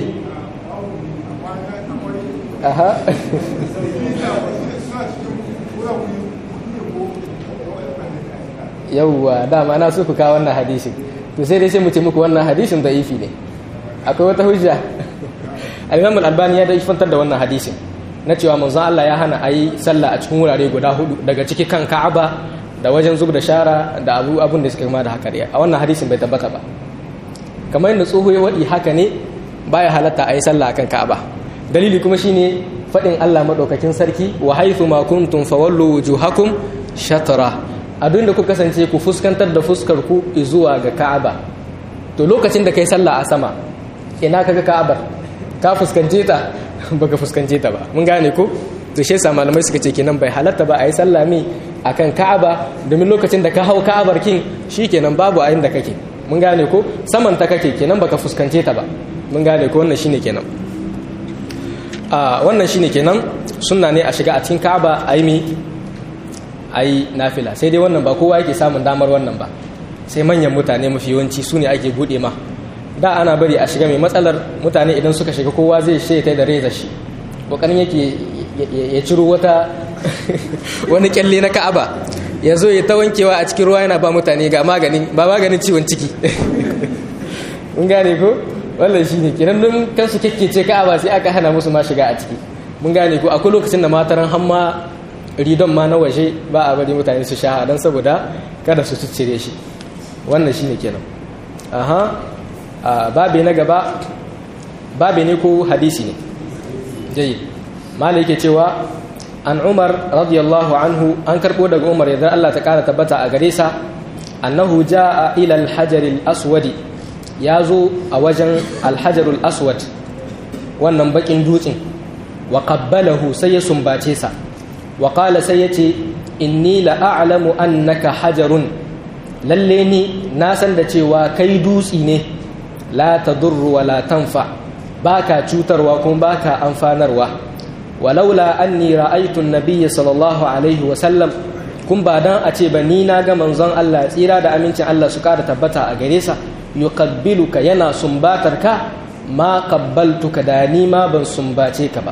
aha yauwa dama na so ku kawo wannan hadisin to sai dai sai mu ce muku wannan hadisin da ifi ne akwai wata hujja al-imam al-albani ya da ifantar da wannan hadisin na cewa manzon Allah ya hana ayi sallah a cikin wurare guda hudu daga ciki kan Ka'aba da wajen zub da shara da abu abun da suka kama da haka a wannan hadisin bai tabbata ba kamar yadda tsoho ya wadi haka ne baya halatta ayi sallah akan Ka'aba dalili kuma shine fadin Allah madaukakin sarki wa haythu ma kuntum fawallu wujuhakum shatra a duk da ku kasance ku fuskantar da fuskar ku zuwa ga Ka'aba to lokacin da kai sallah a sama ina kaga Ka'abar ka fuskance ta baka fuskance ta ba mun gane ko to shi yasa malamai suka ce kenan bai halatta ba a yi sallah mi akan Ka'aba domin lokacin da ka hau Ka'abar kin shikenan babu a inda kake mun gane ko saman ta kake kenan baka fuskance ta ba mun gane ko wannan shine kenan a wannan shine kenan sunna ne a shiga a cikin Ka'aba a yi mi a yi nafila sai dai wannan ba kowa yake samun damar wannan ba sai manyan mutane mafi yawanci su ne ake buɗe ma da ana bari a shiga mai matsalar mutane idan suka shiga kowa zai shaita da reza shi kokarin yake ya ciro wata wani kyalle na ka'aba ya zo ya ta wankewa a cikin ruwa yana ba mutane ga maganin ba maganin ciwon ciki mun gane ko wannan shi ne kenan don kansu kekkece ka'aba sai aka hana musu ma shiga a ciki mun gane ko akwai lokacin da mataran hamma ridon ma na waje ba a bari mutane su sha don saboda kada su ciccire shi wannan shi ne kenan aha babi na gaba babi ne ko hadisi ne jayi mala yake cewa an umar radiyallahu anhu an karbo daga umar yadda Allah ta kara tabbata a gare sa annahu jaa ila al-hajar al-aswad ya zo a wajen al-hajar al-aswad wannan bakin dutsen wa qabbalahu sai ya sumbace sa wa qala sai yace inni la a'lamu annaka hajarun lalle ni na san da cewa kai dutsi ne la tadurru wa la tanfa baka cutarwa kuma baka amfanarwa walaula anni ra'aytu an-nabiy sallallahu alaihi wa sallam kun ba dan a ce ba ni na ga manzon Allah tsira da amincin Allah su kara tabbata a gare sa yuqabbiluka yana sumbatar ka ma qabbaltuka da ni ma ban sumbace ka ba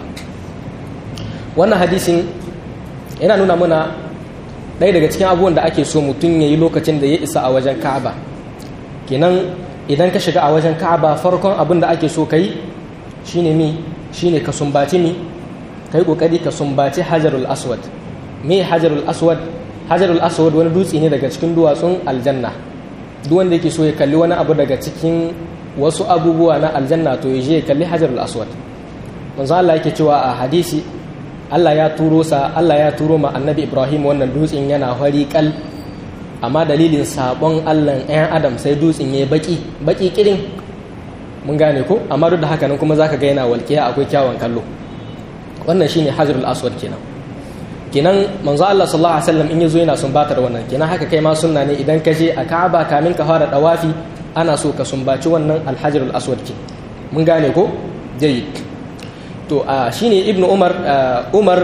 wannan hadisin yana nuna muna ɗaya daga cikin abubuwan da ake so mutum ya yi lokacin da ya isa a wajen ka'aba kenan idan ka shiga a wajen ka'aba farkon abin da ake so ka yi shine mi shine ka sumbaci mi ka yi ƙoƙari ka sumbaci hajarul aswad me hajarul aswad hajarul aswad wani dutse ne daga cikin duwatsun aljanna duk wanda yake so ya kalli wani abu daga cikin wasu abubuwa na aljanna to ya je ya kalli hajarul aswad manzo Allah yake cewa a hadisi Allah ya turo sa Allah ya turo ma annabi Ibrahim wannan dutsen yana fari kal amma dalilin sabon Allah ɗayan Adam sai dutsen ya baki baki kirin mun gane ko amma duk da haka nan kuma zaka ga yana walƙiya akwai kyawun kallo wannan shine hajarul aswad kenan kenan manzo Allah sallallahu alaihi wasallam in yazo yana sumbatar wannan kenan haka kai ma sunna ne idan ka je a Ka'aba kamin ka fara dawafi ana so ka sumbaci wannan alhajarul aswad ke mun gane ko jayyid to a shine ibnu umar umar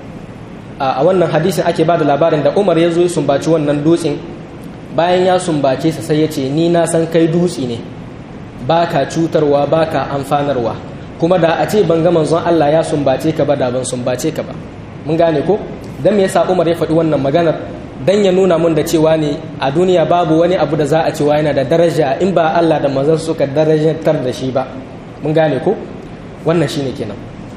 a wannan hadisin ake bada labarin da umar yazo ya sumbaci wannan dutsen bayan ya sumbace sa sai ya ce ni na san kai dutsi ne baka cutarwa baka amfanarwa kuma da a ce ban ga manzon Allah ya sumbace ka ba da ban sumbace ka ba mun gane ko dan me yasa Umar ya faɗi wannan maganar dan ya nuna mun da cewa ne a duniya babu wani abu da za a cewa yana da daraja in ba Allah da manzon suka darajantar da shi ba mun gane ko wannan shine kenan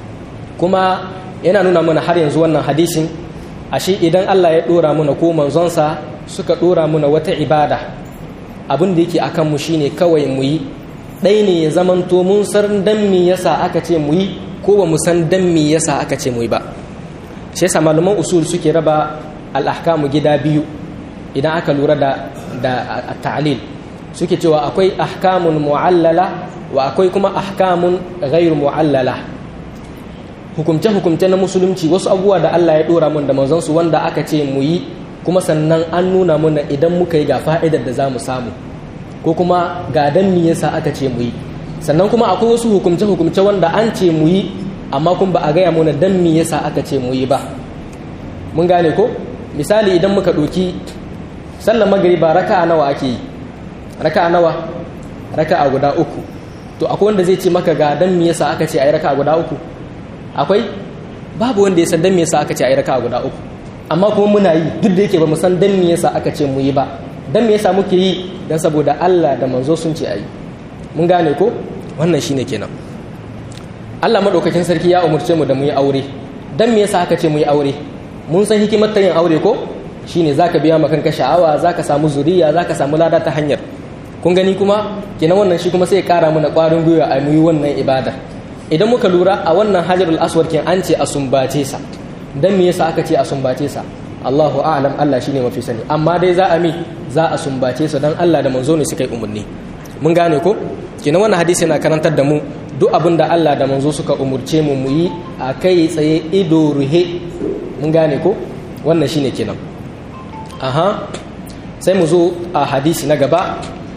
kuma yana nuna mana har yanzu wannan hadisin ashe idan Allah ya dora muna ko manzonsa suka dora muna wata ibada abin da yake akan mu shine kawai mu yi ɗai ne ya zamanto mun san dan me yasa aka ce mu yi ko ba mu san dan me yasa aka ce mu yi ba shi yasa malaman usul suke raba al-ahkamu gida biyu idan aka lura da da ta'lil suke cewa akwai ahkamun mu'allala wa akwai kuma ahkamun ghairu mu'allala hukumce hukumce na musulunci wasu abubuwa da Allah ya dora mun da manzon su wanda aka ce mu yi kuma sannan an nuna mana idan muka yi ga fa'idar da za mu samu ko kuma ga dan me yasa aka ce mu yi sannan kuma akwai wasu hukumce hukumce wanda an ce mu yi amma kun ba a gaya mana dan me yasa aka ce mu yi ba mun gane ko misali idan muka ɗauki sallar magariba raka'a nawa ake yi raka'a nawa raka'a guda uku to akwai wanda zai ce maka ga dan me yasa aka ce ayi raka'a guda uku akwai babu wanda ya san dan me yasa aka ce ayi raka'a guda uku amma kuma muna yi duk da yake ba mu san dan me yasa aka ce mu yi ba dan me yasa muke yi dan saboda Allah da manzo sun ce ayi mun gane ko wannan shine kenan Allah madaukakin sarki ya umurce mu da mu yi aure dan me yasa aka ce mu yi aure mun san hikimar ta yin aure ko shine zaka biya maka kanka sha'awa zaka samu zuriya zaka samu lada ta hanyar kun gani kuma kenan wannan shi kuma sai ya kara mana kwarin gwiwa a muyi wannan ibada idan muka lura a wannan hajarul aswad kin an ce a sumbace sa dan me yasa aka ce a sumbace sa Allahu a'lam Allah shine mafi sani amma dai za a mi za a sumbace sa dan Allah da manzo ne suka yi umarni mun gane ko kenan wannan hadisi yana karantar da mu duk abin da Allah da manzo suka umurce mu mu yi a kai tsaye ido ruhe mun gane ko wannan shine kenan aha sai mu zo a hadisi na gaba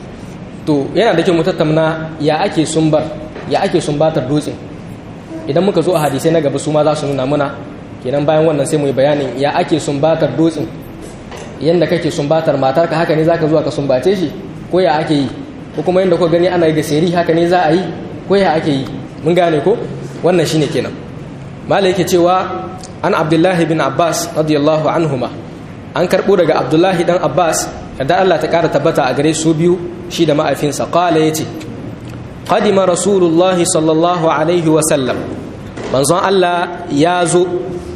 to yana da kyau mu tattauna ya ake sumbar ya ake sumbatar dutse idan muka zo a hadisai na gaba su ma za su nuna muna kenan bayan wannan sai mu yi bayanin ya ake sumbatar dutse yanda kake sumbatar matarka haka ne zaka zuwa ka sumbace shi ko ya ake yi ko kuma yanda kuka gani ana yi da seri haka ne za a yi ko ya ake yi mun gane ko wannan shine kenan malai yake cewa an abdullahi bin abbas radiyallahu anhuma an karbo daga abdullahi dan abbas da Allah ta kara tabbata a gare su biyu shi da ma'aifinsa qala yace qadima rasulullahi sallallahu alaihi wa sallam manzon Allah ya zo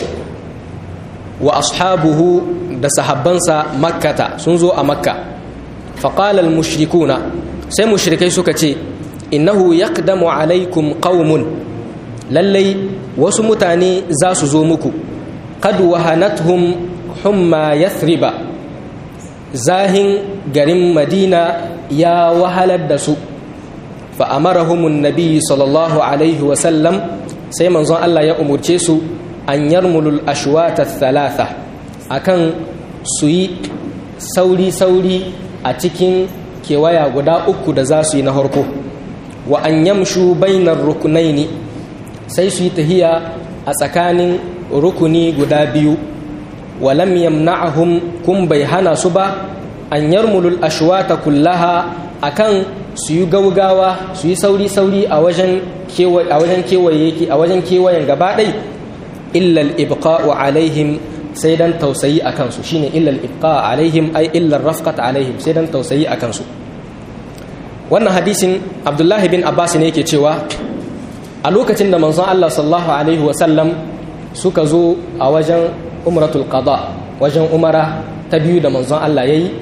wa ashabuhu da sahabbansa makkata sun zo a makka faqala al-mushrikuna sai mushrikai suka ce innahu yaqdamu alaikum qaumun lallai wasu mutane za su zo muku qad wahanathum humma yathriba zahin garin madina ya wahalar da su fa amarahum annabi sallallahu alaihi wa sallam sai manzon Allah ya umurce su an yarmulul ashwata thalatha akan su yi sauri-sauri a cikin kewaya guda uku da za su yi na harko wa an yamshu bainar rukunaini sai su yi tahiya a tsakanin rukuni guda biyu walam yamna'ahum kun bai hana su ba an yarmulul ashwata kullaha akan su yi gaugawa su yi sauri-sauri a wajen kewaye a wajen kewayen gaba ɗai illal ibqa'u alaihim sai dan tausayi a kansu shine illal ibqa alaihim ai illar rafqat alaihim sai dan tausayi a kansu wannan hadisin abdullahi bin abbas ne yake cewa a lokacin da manzon Allah sallallahu alaihi wa sallam suka zo a wajen umratul qada wajen umara ta biyu da manzon Allah yayi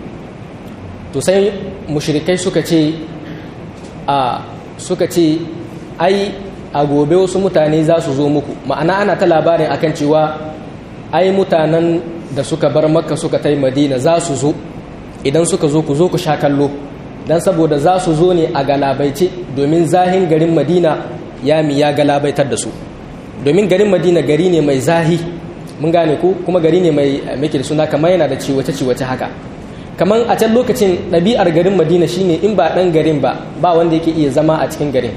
to sai mushrikai suka ce a suka ce ai a gobe wasu mutane za su zo muku ma'ana ana ta labarin akan cewa ai mutanen da suka bar makka suka tai madina za su zo idan suka zo ku zo ku sha kallo don saboda za su zo ne a galabaice domin zahin garin madina ya mi ya galabaitar da su domin garin madina gari ne mai zahi mun gane ku kuma gari ne mai muke da suna kamar yana da ciwace-ciwace haka kamar a can lokacin ɗabi'ar garin madina shine in ba ɗan garin ba ba wanda yake iya zama a cikin garin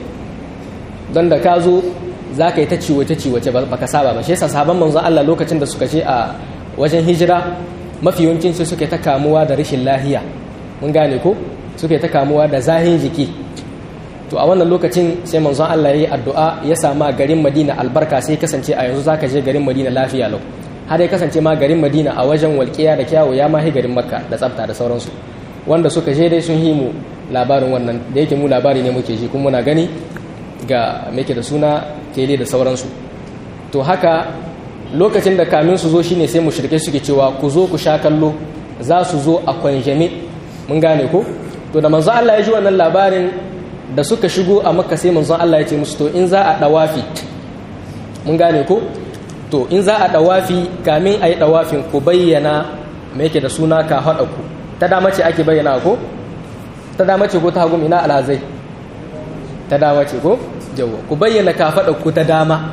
don da ka zo za ka yi ta ciwace-ciwace ba ka saba ba shi yasa sabon manzon Allah lokacin da suka ce a wajen hijira mafi yawancin su suke ta kamuwa da rashin lahiya mun gane ko suke ta kamuwa da zahin jiki to a wannan lokacin sai manzon Allah ya yi addu'a ya sama garin Madina albarka sai kasance a yanzu zaka je garin Madina lafiya lau har ya kasance ma garin Madina a wajen walƙiya da kyawu ya mahi garin Makka da tsafta da sauransu wanda suka je dai sun yi mu labarin wannan da yake mu labari ne muke ji kuma muna gani ga muke da suna tele da sauransu to haka lokacin da kamin su zo shine sai mushrike suke cewa ku zo ku sha kallo za su zo a kwanjame mun gane ko to da manzo Allah ya ji wannan labarin da suka shigo a makka sai manzo Allah ya ce musu to in za a dawafi mun gane ko to in za a dawafi kamin a yi dawafin ku bayyana me yake da suna ka haɗa ku ta dama ce ake bayyana ko ta dama ce ko ta hagu ina alhazai ta dama ce ko jawo ku bayyana ka faɗa ku ta dama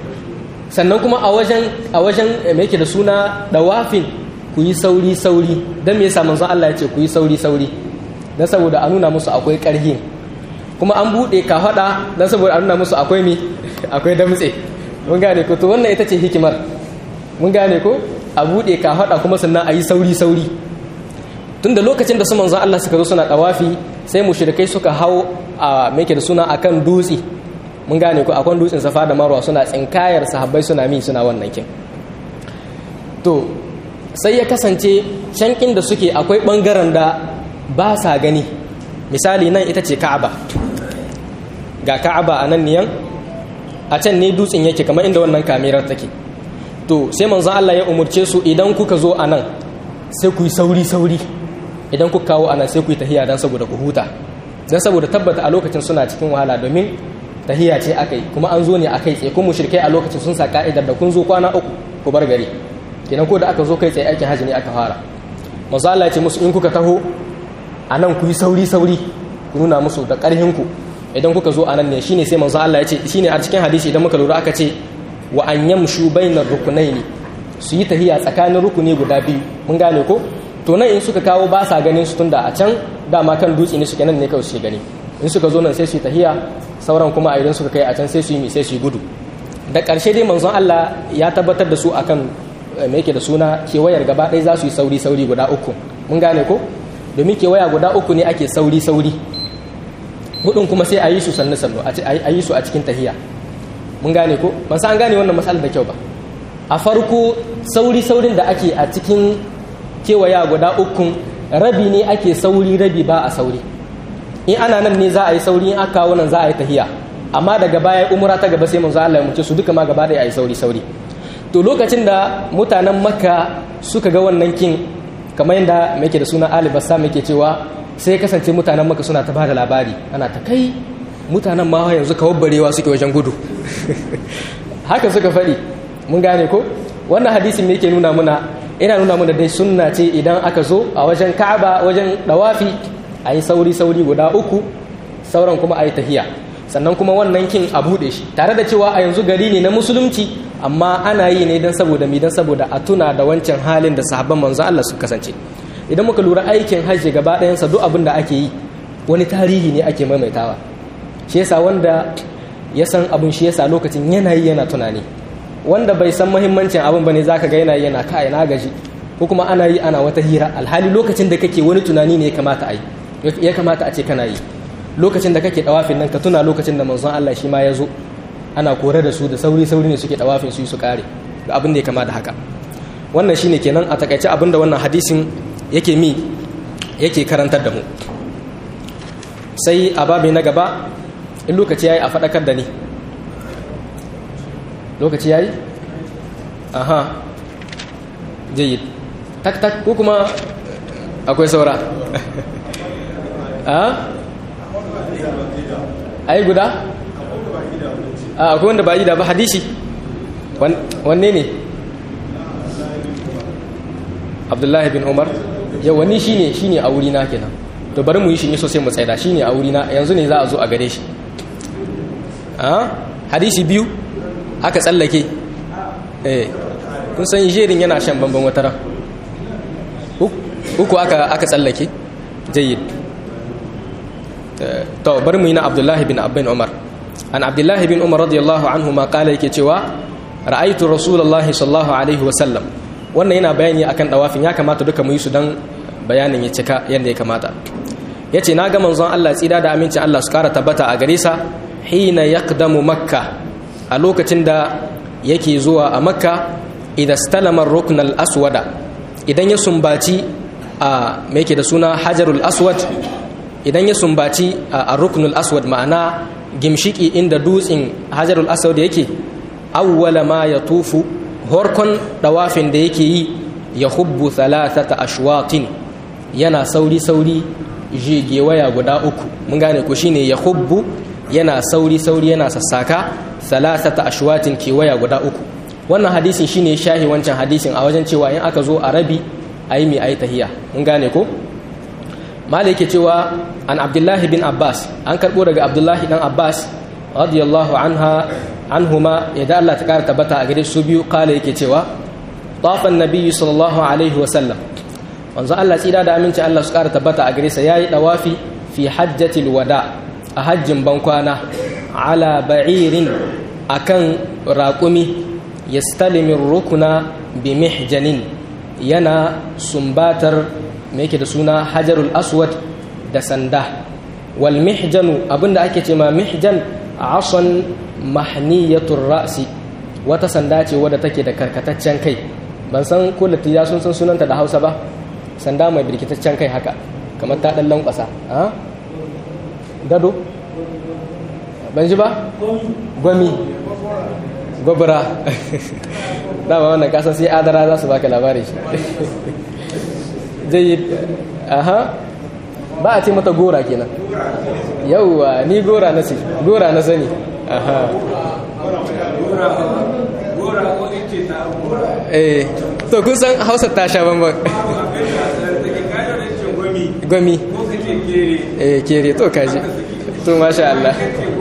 sannan kuma a wajen a wajen me yake da suna dawafin ku yi sauri sauri dan me yasa manzon Allah ya ce ku yi sauri sauri dan saboda a nuna musu akwai ƙarhi kuma an buɗe ka faɗa dan saboda a nuna musu akwai mi akwai damtse mun gane ko to wannan ita ce hikimar mun gane ko a buɗe ka faɗa kuma sannan a yi sauri sauri tunda lokacin da su manzon Allah suka zo suna dawafi sai mushrikai suka hau a me yake da suna akan dutse mun gane ko akwai dutsen safa da marwa suna tsinkayar sahabbai suna min suna wannan kin to sai ya kasance cankin da suke akwai bangaren da ba sa gani misali nan ita ce ka'aba ga ka'aba a nan niyan a can ne dutsen yake kamar inda wannan kamerar take to sai manzon Allah ya umurce su idan kuka zo a nan sai ku yi sauri sauri idan kuka kawo a nan sai ku yi tahiya dan saboda ku huta dan saboda tabbata a lokacin suna cikin wahala domin tahiya ce aka yi kuma an zo ne a kai tsaye kuma mushrikai a lokacin sun sa ka'idar da kun zo kwana uku ku bar gari kenan ko da aka zo kai tsaye aikin hajji ne aka fara manzo Allah ya ce musu in kuka taho a nan ku yi sauri sauri ku nuna musu da ƙarhin ku idan kuka zo a nan ne shine sai manzo Allah ya ce shine a cikin hadisi idan muka lura aka ce wa an yamshu bainar rukunaini su yi tahiya tsakanin rukuni guda biyu mun gane ko to nan in suka kawo ba sa ganin su tunda a can dama kan dutse ne suke nan ne kawai suke gani in suka zo nan sai su yi tahiya sauran kuma a idan suka kai a can sai su yi sai su yi gudu da ƙarshe dai manzon Allah ya tabbatar da su akan me yake da suna kewayar gaba ɗaya za su yi sauri sauri guda uku mun gane ko domin kewaya guda uku ne ake sauri sauri hudun kuma sai a yi su sannu sannu a yi su a cikin tahiya mun gane ko ban san an gane wannan matsalar da kyau ba a farko sauri saurin da ake a cikin kewaya guda ukun rabi ne ake sauri rabi ba a sauri in ana nan ne za a yi sauri in aka kawo nan za a yi tahiya amma daga baya umura ta gaba sai manzo Allah ya muce su duka ma gaba da a yi sauri sauri to lokacin da mutanen makka suka ga wannan kin kamar yadda muke da suna Ali Bassam yake cewa sai kasance mutanen makka suna ta bada labari ana ta kai mutanen ma yanzu kawabbarewa suke wajen gudu haka suka faɗi mun gane ko wannan hadisin me yake nuna muna ina nuna muna dai sunna ce idan aka zo a wajen Ka'aba wajen dawafi a yi sauri-sauri guda uku sauran kuma a yi tahiya sannan kuma wannan kin a buɗe shi tare da cewa a yanzu gari ne na musulunci amma ana yi ne don saboda mi don saboda a tuna da wancan halin da sahabban manzon Allah su kasance idan muka lura aikin hajji gaba ɗayansa duk abin da ake yi wani tarihi ne ake maimaitawa shi yasa wanda ya san abin shi yasa lokacin yana yi yana tunani wanda bai san muhimmancin abin bane zaka ga yana yi yana kai na gaji ko kuma ana yi ana wata hira alhali lokacin da kake wani tunani ne ya kamata a yi ya kamata a ce kana yi lokacin da kake dawafin nan ka tuna lokacin da manzon Allah shi ma ya zo ana kore da su da sauri sauri ne suke dawafin su su kare ga abin da ya kama da haka wannan shine kenan a takaice abin da wannan hadisin yake mi yake karantar da mu sai a babi na gaba in lokaci yayi a faɗakar da ni lokaci yayi aha jayyid tak tak ko kuma akwai saura a ai guda a akwai wanda ba yi da ba hadisi wanne ne abdullahi bin umar yawani shi ne shi ne a wurina kenan to bari mu yi shi ne sosai mu tsaida shi ne a wurina yanzu ne za a zo a gare shi hadisi biyu aka tsallake eh kun san jerin yana shan bambam wataran uku aka aka tsallake jayyid to bari mu yi na abdullahi bin abin umar an abdullahi bin umar radiyallahu anhu ma kala yake cewa ra'aitu rasulullahi sallallahu alaihi wa sallam wannan yana bayani akan dawafin ya kamata duka mu yi su dan bayanin ya cika yadda ya kamata yace na ga manzon Allah tsida da amincin Allah su kara tabbata a gare sa hina yaqdamu makka a lokacin da yake zuwa a makka idan stalama rukn al-aswada idan ya sumbaci a me yake da suna hajarul aswad idan ya sumbaci a ruknul aswad ma'ana gimshiki inda dutsen hajarul aswad yake awwala ma ya tufu horkon dawafin da yake yi ya hubbu thalathata ashwatin yana sauri sauri waya guda uku mun gane ko shine ya hubbu yana sauri sauri yana sassaka thalathata ashwatin kewaya guda uku wannan hadisin shine shahi wancan hadisin a wajen cewa in aka zo a rabi ayi mai ayi tahiya mun gane ko malai yake cewa an abdullahi bin abbas an karbo daga abdullahi dan abbas radiyallahu anha anhuma yadda Allah ta kara tabbata a gare su biyu kala yake cewa tafan nabiyyu sallallahu alaihi wa sallam wanzu Allah tsira da aminci Allah su kara tabbata a gare sa yayi dawafi fi hajjatil wada a hajjin bankwana ala ba'irin akan raƙumi yastalimin rukuna bi mihjanin yana sumbatar me yake da suna hajarul aswad da sanda wal mihjanu abinda ake ce ma mihjan asan mahniyatur ra'si wata sanda ce wadda take da karkataccen kai ban san ko latiya sun san sunanta da Hausa ba sanda mai birkitaccen kai haka kamar ta dan lankwasa ha gado ban ji ba gwami gwabura dama wannan kasan sai adara za su baka labarin shi jayyid aha ba a ce mata gora kenan yauwa ni gora na ce gora na sani aha eh to kun san hausa ta sha bambam gwami eh kere to kaji to masha Allah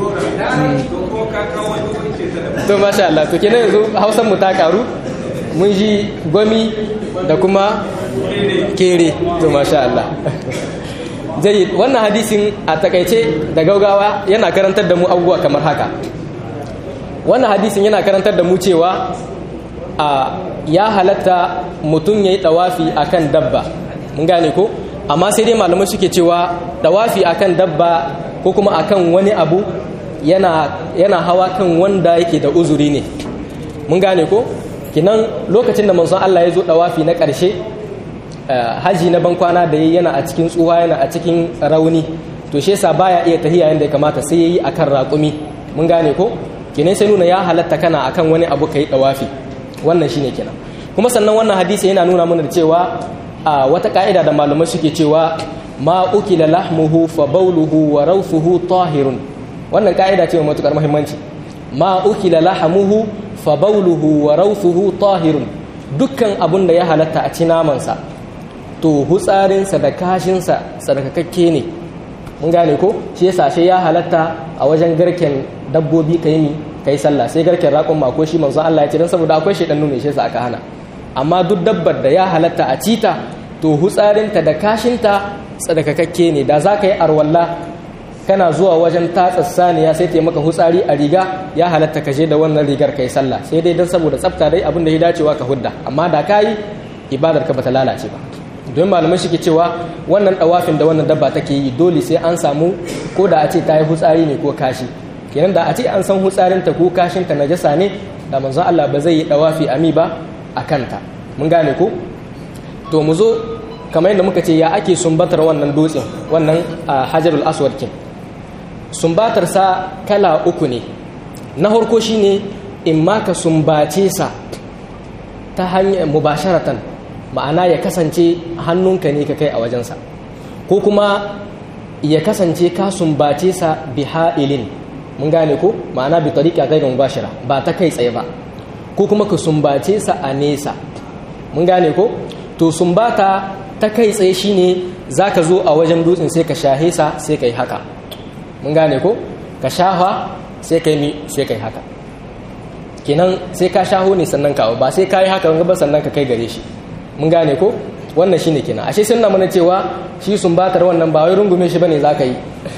to masha Allah to kenan yanzu hausan mu ta karu mun ji gwami da kuma kere to masha Allah jayyid wannan hadisin a takaice da gaugawa yana karantar da mu abubuwa kamar haka wannan hadisin yana karantar da mu cewa a ya halatta mutum ya yi ɗawafi a kan dabba mun gane ko amma sai dai malamai suke cewa ɗawafi a kan dabba ko kuma a kan wani abu yana, yana hawa kan wanda yake da uzuri ne mun gane ko kinan lokacin da manzon Allah ya zo ɗawafi na ƙarshe haji na bankwana da yayi yana a cikin tsuwa yana a cikin rauni to shi yasa baya iya tahiya yanda ya kamata sai yayi akan raƙumi mun gane ko kenan sai nuna ya halatta kana akan wani abu kai dawafi wannan shine kenan kuma sannan wannan hadisi yana nuna mana da cewa a wata ka'ida da malamai suke cewa ma ukila lahmuhu fa bawluhu wa rawfuhu tahirun wannan ka'ida ce mai matukar muhimmanci ma ukila lahmuhu fa bawluhu wa rawfuhu tahirun dukkan abun da ya halatta a ci namansa to hutsarinsa da kashinsa tsarkakakke ne mun gane ko shi yasa shi ya halatta a wajen garken dabbobi ka yi kai sallah sai garken raƙon ma ko shi manzon Allah ya ce dan saboda akwai shedan ne shi sa aka hana amma duk dabbar da ya halatta a cita to hutsarinta da kashinta tsadakakakke ne da za ka yi arwalla kana zuwa wajen tatsa saniya sai ta maka hutsari a riga ya halatta ka je da wannan rigar kai sallah sai dai dan saboda tsafta dai abin da ya dacewa ka hudda amma da ka yi ibadar ka bata lalace ba don malamai shi ke cewa wannan dawafin da wannan dabba take yi dole sai an samu ko da a ce ta yi hutsari ne ko kashi kenan da a ce an san hutsarinta ko kashinta najasa ne da manzon Allah ba zai yi dawafi ami ba a kanta mun gane ko to mu zo kamar yadda muka ce ya ake sumbatar wannan dutsen wannan hajarul aswad kin sumbatar sa kala uku ne na farko shine in ma ka sumbace sa ta hanyar mubasharatan ma'ana ya kasance hannunka ne ka kai a wajensa ko kuma ya kasance ka sumbace sa bi ha'ilin mun gane ko ma'ana bi tariqa ghayr mubashira ba ta kai tsaye ba ko kuma ka sumbace sa a nesa mun gane ko to sumbata ta kai tsaye shine zaka zo a wajen dutsen sai ka shahe sa sai kai haka mun gane ko ka shafa sai kai mi sai kai haka kenan sai ka shaho ne sannan ka ba sai ka yi haka ba sannan ka kai gare shi mun gane ko wannan shine kenan ashe sun na mana cewa shi sumbatar wannan ba wai rungume shi bane zaka yi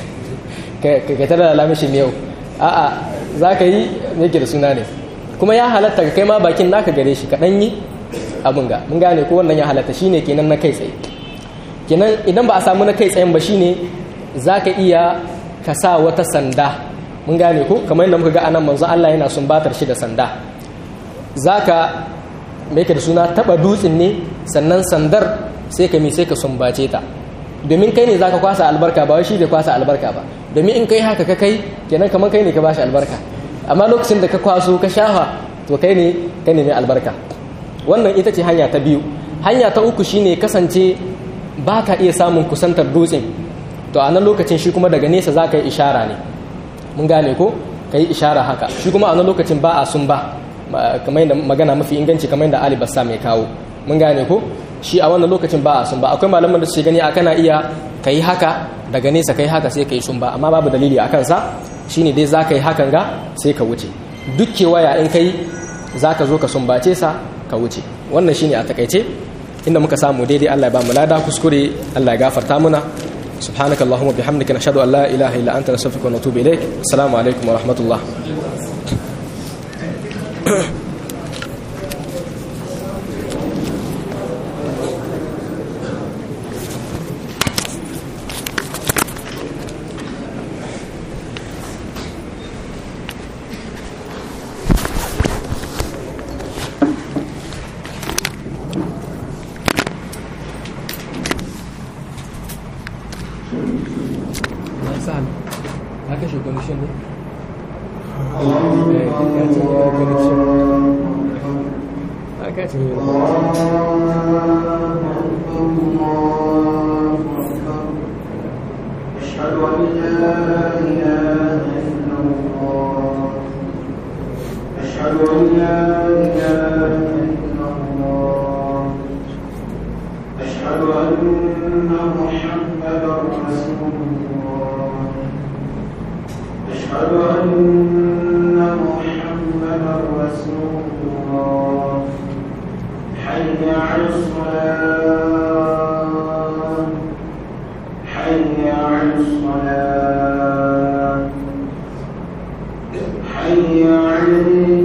ka tara da lamishi yau a'a zaka yi me da suna ne kuma ya halatta ka kai ma bakin naka gare shi ka dan yi abin ga mun gane ko wannan ya halatta shine kenan na kai tsaye kenan idan ba a samu na kai tsayen ba shine zaka iya ka sa wata sanda mun gane ko kamar yadda muka ga anan manzo Allah yana sumbatar shi da sanda zaka me yake da suna taba dutsen ne sannan sandar sai ka mi sai ka sumbace ta domin kai ne zaka kwasa albarka ba wai shi zai kwasa albarka ba domin in kai haka ka kai kenan kamar kai ne ka bashi albarka amma lokacin da ka kwaso ka shafa to kai ne kai ne mai albarka wannan ita ce hanya ta biyu hanya ta uku shine kasance ba ka iya samun kusantar dutsen to a nan lokacin shi kuma daga nesa za ka yi ishara ne mun gane ko ka yi ishara haka shi kuma a nan lokacin ba a sun ba kamar yadda magana mafi inganci kamar yadda ali bassa mai kawo mun gane ko shi a wannan lokacin ba a sun ba akwai malaman da su gani a kana iya ka yi haka daga nesa ka yi haka sai ka yi sun ba amma babu dalili a kansa shine dai za ka yi hakan ga sai ka wuce duk kewaya in kai za ka zo ka sumbace sa ka wuce wannan shine a takaice inda muka samu daidai Allah ya ba mu lada kuskure Allah ya gafarta muna سبحانك اللهم وبحمدك نشهد ان لا اله الا انت نستغفرك ونتوب اليك السلام عليكم ورحمه الله sahal ka kashe connection ne? ka ce ya connection ka ce أشهد أن لا إله إلا الله أشهد أن لا إله إلا الله أشهد أن محمدا رسول الله أشهد أن محمدا رسول الله حي على الصلاة حي على الصلاة حي على